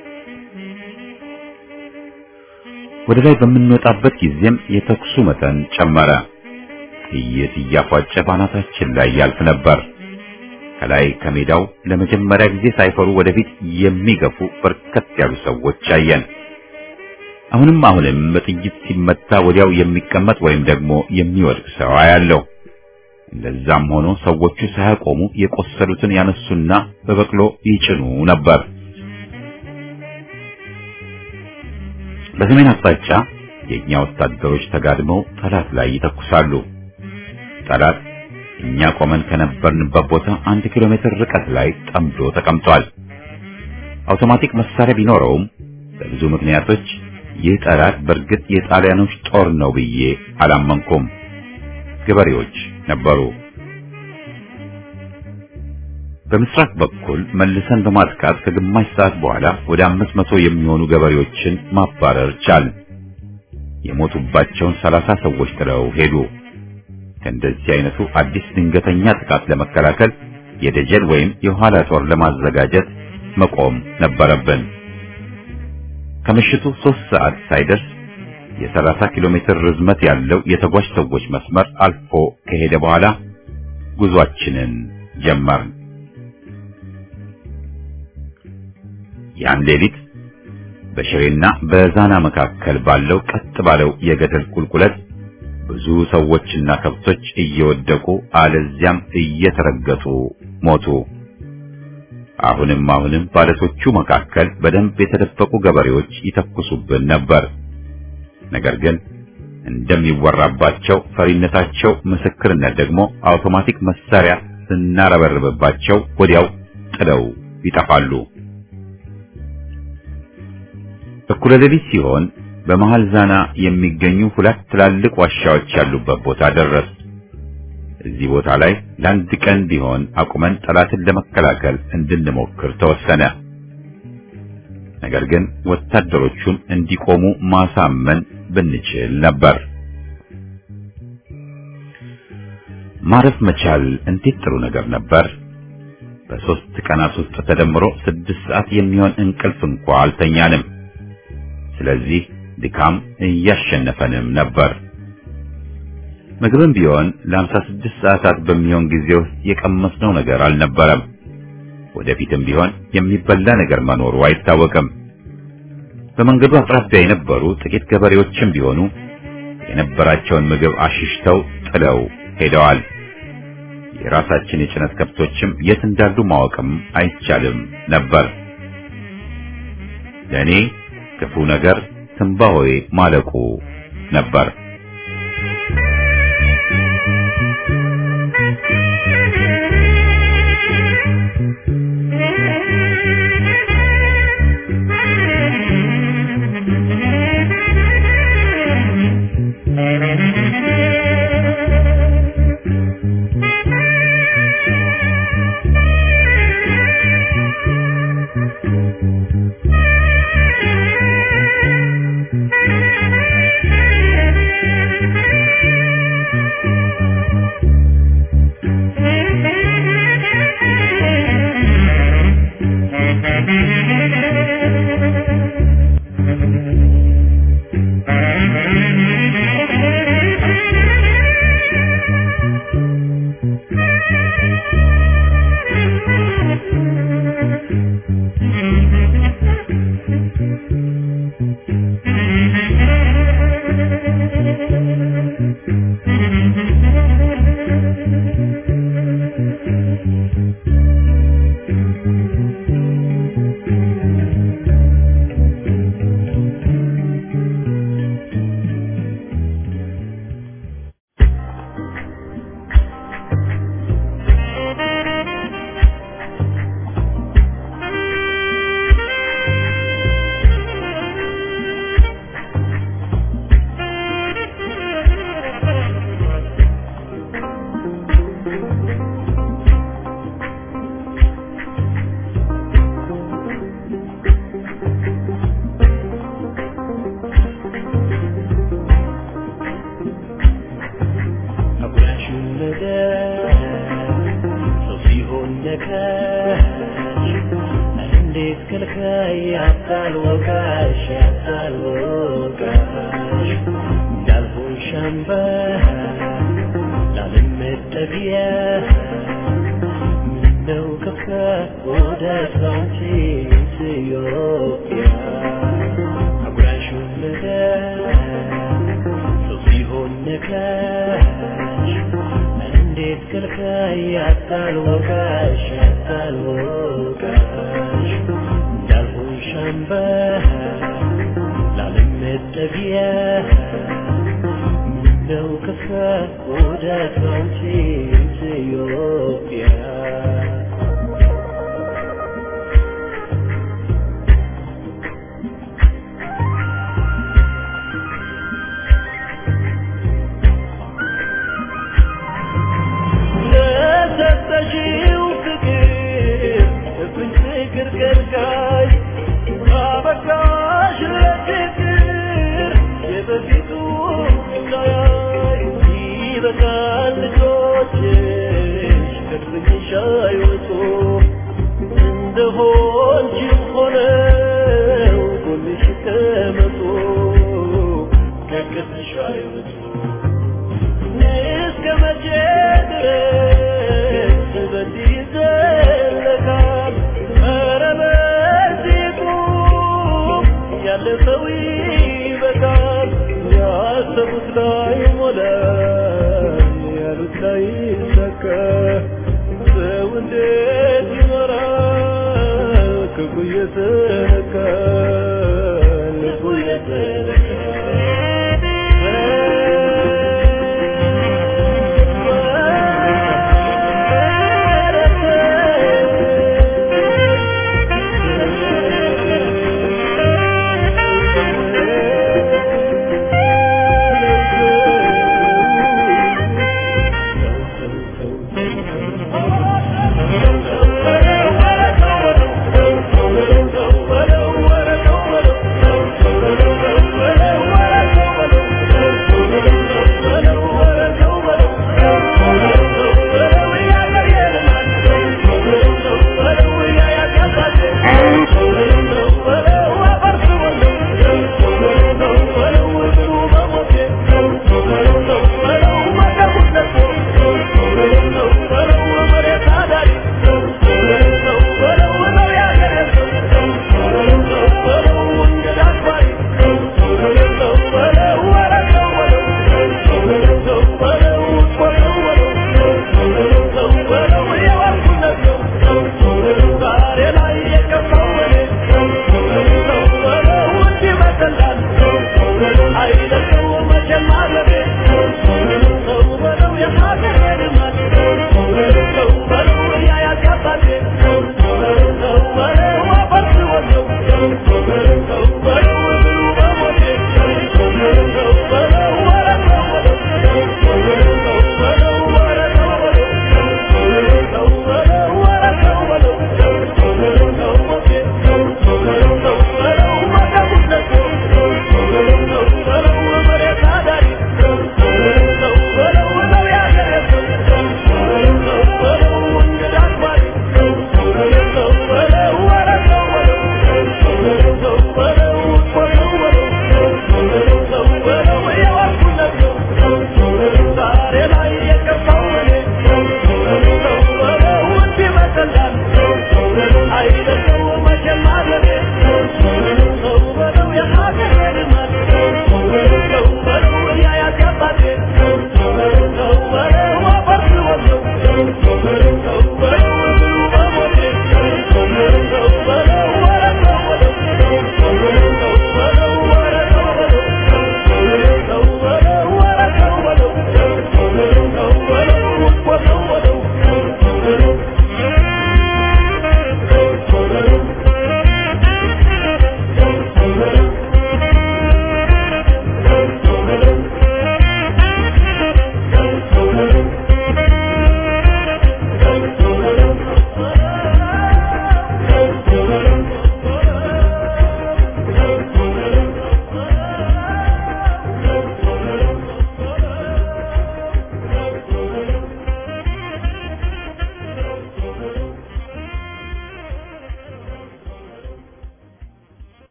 [SPEAKER 1] ወደ ላይ በምንወጣበት ጊዜም የተኩሱ መጠን ጨመረ። ጥይት እያፏጨ ባናታችን ላይ ያልፍ ነበር። ከላይ ከሜዳው ለመጀመሪያ ጊዜ ሳይፈሩ ወደፊት የሚገፉ በርከት ያሉ ሰዎች አየን። አሁንም አሁንም በጥይት ሲመታ ወዲያው የሚቀመጥ ወይም ደግሞ የሚወድቅ ሰው አያለው። እንደዛም ሆኖ ሰዎቹ ሳያቆሙ የቆሰሉትን ያነሱና በበቅሎ ይጭኑ ነበር። በሰሜን አቅጣጫ የእኛ ወታደሮች ተጋድመው ጠላት ላይ ይተኩሳሉ። ጠላት እኛ ቆመን ከነበርንበት ቦታ አንድ ኪሎ ሜትር ርቀት ላይ ጠምዶ ተቀምጧል። አውቶማቲክ መሳሪያ ቢኖረውም በብዙ ምክንያቶች ይህ ጠላት በእርግጥ የጣሊያኖች ጦር ነው ብዬ አላመንኩም። ገበሬዎች ነበሩ። በምስራቅ በኩል መልሰን በማጥቃት ከግማሽ ሰዓት በኋላ ወደ አምስት መቶ የሚሆኑ ገበሬዎችን ማባረር ቻልን። የሞቱባቸውን ሰላሳ ሰዎች ጥለው ሄዱ። ከእንደዚህ አይነቱ አዲስ ድንገተኛ ጥቃት ለመከላከል የደጀን ወይም የኋላ ጦር ለማዘጋጀት መቆም ነበረብን። ከምሽቱ ሶስት ሰዓት ሳይደርስ የሰላሳ ኪሎ ሜትር ርዝመት ያለው የተጓዥ ሰዎች መስመር አልፎ ከሄደ በኋላ ጉዟችንን ጀመርን። ያን ሌሊት በሽሬና በዛና መካከል ባለው ቀጥ ባለው የገደል ቁልቁለት ብዙ ሰዎችና ከብቶች እየወደቁ አለዚያም እየተረገጡ ሞቱ። አሁንም አሁንም ባለቶቹ መካከል በደንብ የተደበቁ ገበሬዎች ይተኩሱብን ነበር። ነገር ግን እንደሚወራባቸው ፈሪነታቸው ምስክርነት ደግሞ አውቶማቲክ መሳሪያ ስናረበርብባቸው ወዲያው ጥለው ይጠፋሉ። እኩለ ሌሊት ሲሆን በመሃል ዛና የሚገኙ ሁለት ትላልቅ ዋሻዎች ያሉበት ቦታ ደረስ። እዚህ ቦታ ላይ ለአንድ ቀን ቢሆን አቁመን ጠላትን ለመከላከል እንድንሞክር ተወሰነ። ነገር ግን ወታደሮቹን እንዲቆሙ ማሳመን ብንችል ነበር። ማረፍ መቻል እንዴት ጥሩ ነገር ነበር። በሦስት ቀናት ውስጥ ተደምሮ ስድስት ሰዓት የሚሆን እንቅልፍ እንኳ አልተኛንም። ስለዚህ ድካም እያሸነፈንም ነበር። ምግብም ቢሆን ለአምሳ ስድስት ሰዓታት በሚሆን ጊዜ ውስጥ የቀመስነው ነገር አልነበረም። ወደፊትም ቢሆን የሚበላ ነገር መኖሩ አይታወቅም። በመንገዱ አቅራቢያ የነበሩ ጥቂት ገበሬዎችም ቢሆኑ የነበራቸውን ምግብ አሽሽተው ጥለው ሄደዋል። የራሳችን የጭነት ከብቶችም የት እንዳሉ ማወቅም አይቻልም ነበር። ለእኔ ክፉ ነገር ትንባሆዬ ማለቁ ነበር።
[SPEAKER 3] አጉራሹን ነገር ሰው ሲሆን ነካሽ እንዴት ከልካይ ያታል ወቃሽ ያታል ወቃሽ እንዳልሆን ሻምባ ላለመጠጊያ ምነው ከፋ ወደ ሳንቺ ኢትዮጵያ አጉራሹን ነገር ሰው ሲሆን ነካሽ እንዴት ከልካይ ያታል ወቃሽ ያታል ወቃሽ እንዳልሆን ሻምባ ላለመጠጊያ ምነው ከፋ ወደ ሳንቺ ኢትዮጵያ ለሰጠሽው ፍቅር እፍኝ ፍቅር ከልካይ አበቃሽ ለፍቅር የበፊቱ ሳያይ ይበቃል ልጆችሽ ከእልፍኝሽ አይወጡ እንደሆንሽም ሆነው ጎንሽ ይቀመጡ ከቅጥሽ አይወጡ እስከ መቼ ድረስ በዚህ ይዘለቃል? ኧረ በዚህ ቁም፣ ያለፈው ይበቃል። ያሰቡት ላይ ሞላ፣ ያሉት ላይ ሰካ። ሰው እንዴት ይኖራል ክፉ እየተነካ?